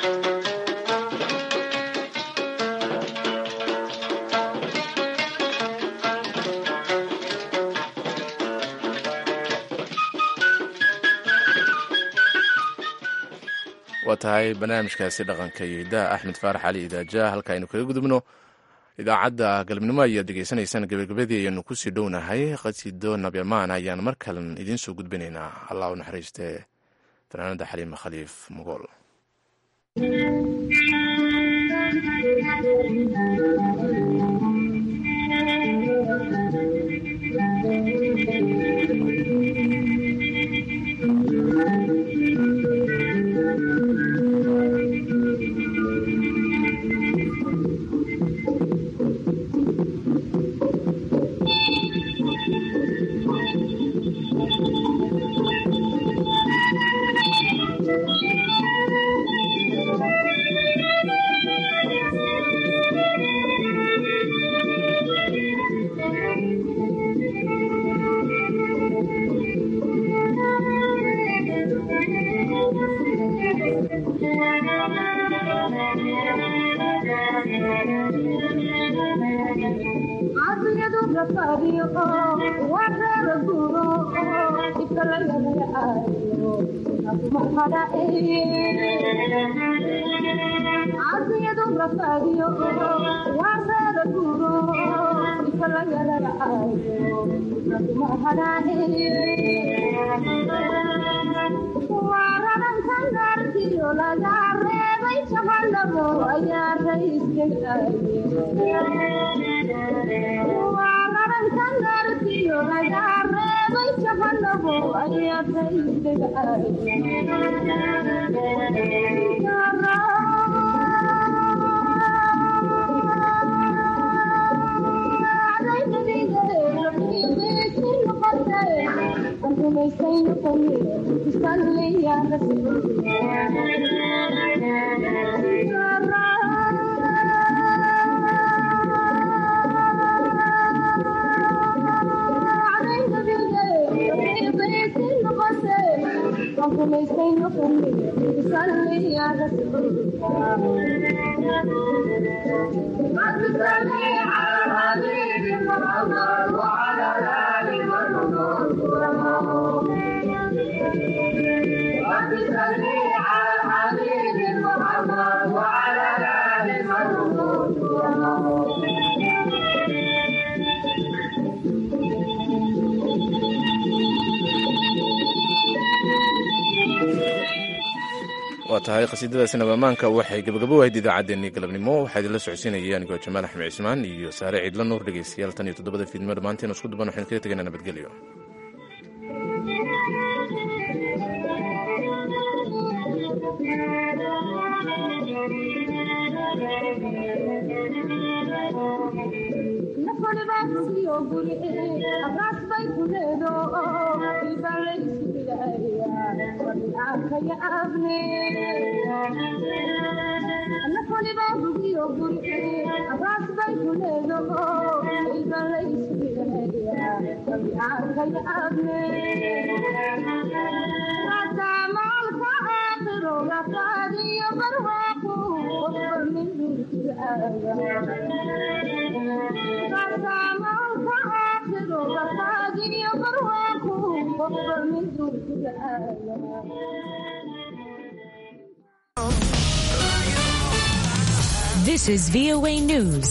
waa tahay barnaamijkaasi dhaqanka iyo hiddaha axmed faarax cali idaaja halka aynu kaga gudubno idaacadda galabnimo ayaad degeysanaysaan gebagabadii ayanu kusii dhownahay qasido nabyamaan ayaan mar kalen idiin soo gudbinaynaa allah u naxariiste fanaanada xaliima khaliif mugool waa tahay khasiidadaasi nabamaanka waxay gabagabo ahayd idaacaddeenii galabnimo waxaa idinla socodsiinaya anigoo jamaal axmed cismaan iyo saare ciidla nuur dhegeystayaal tan iyo toddobada fiidnimo dhammaantiin isku duban waxaynu kaga tegaynaa nabadgelyo Thank you. This is VOA News.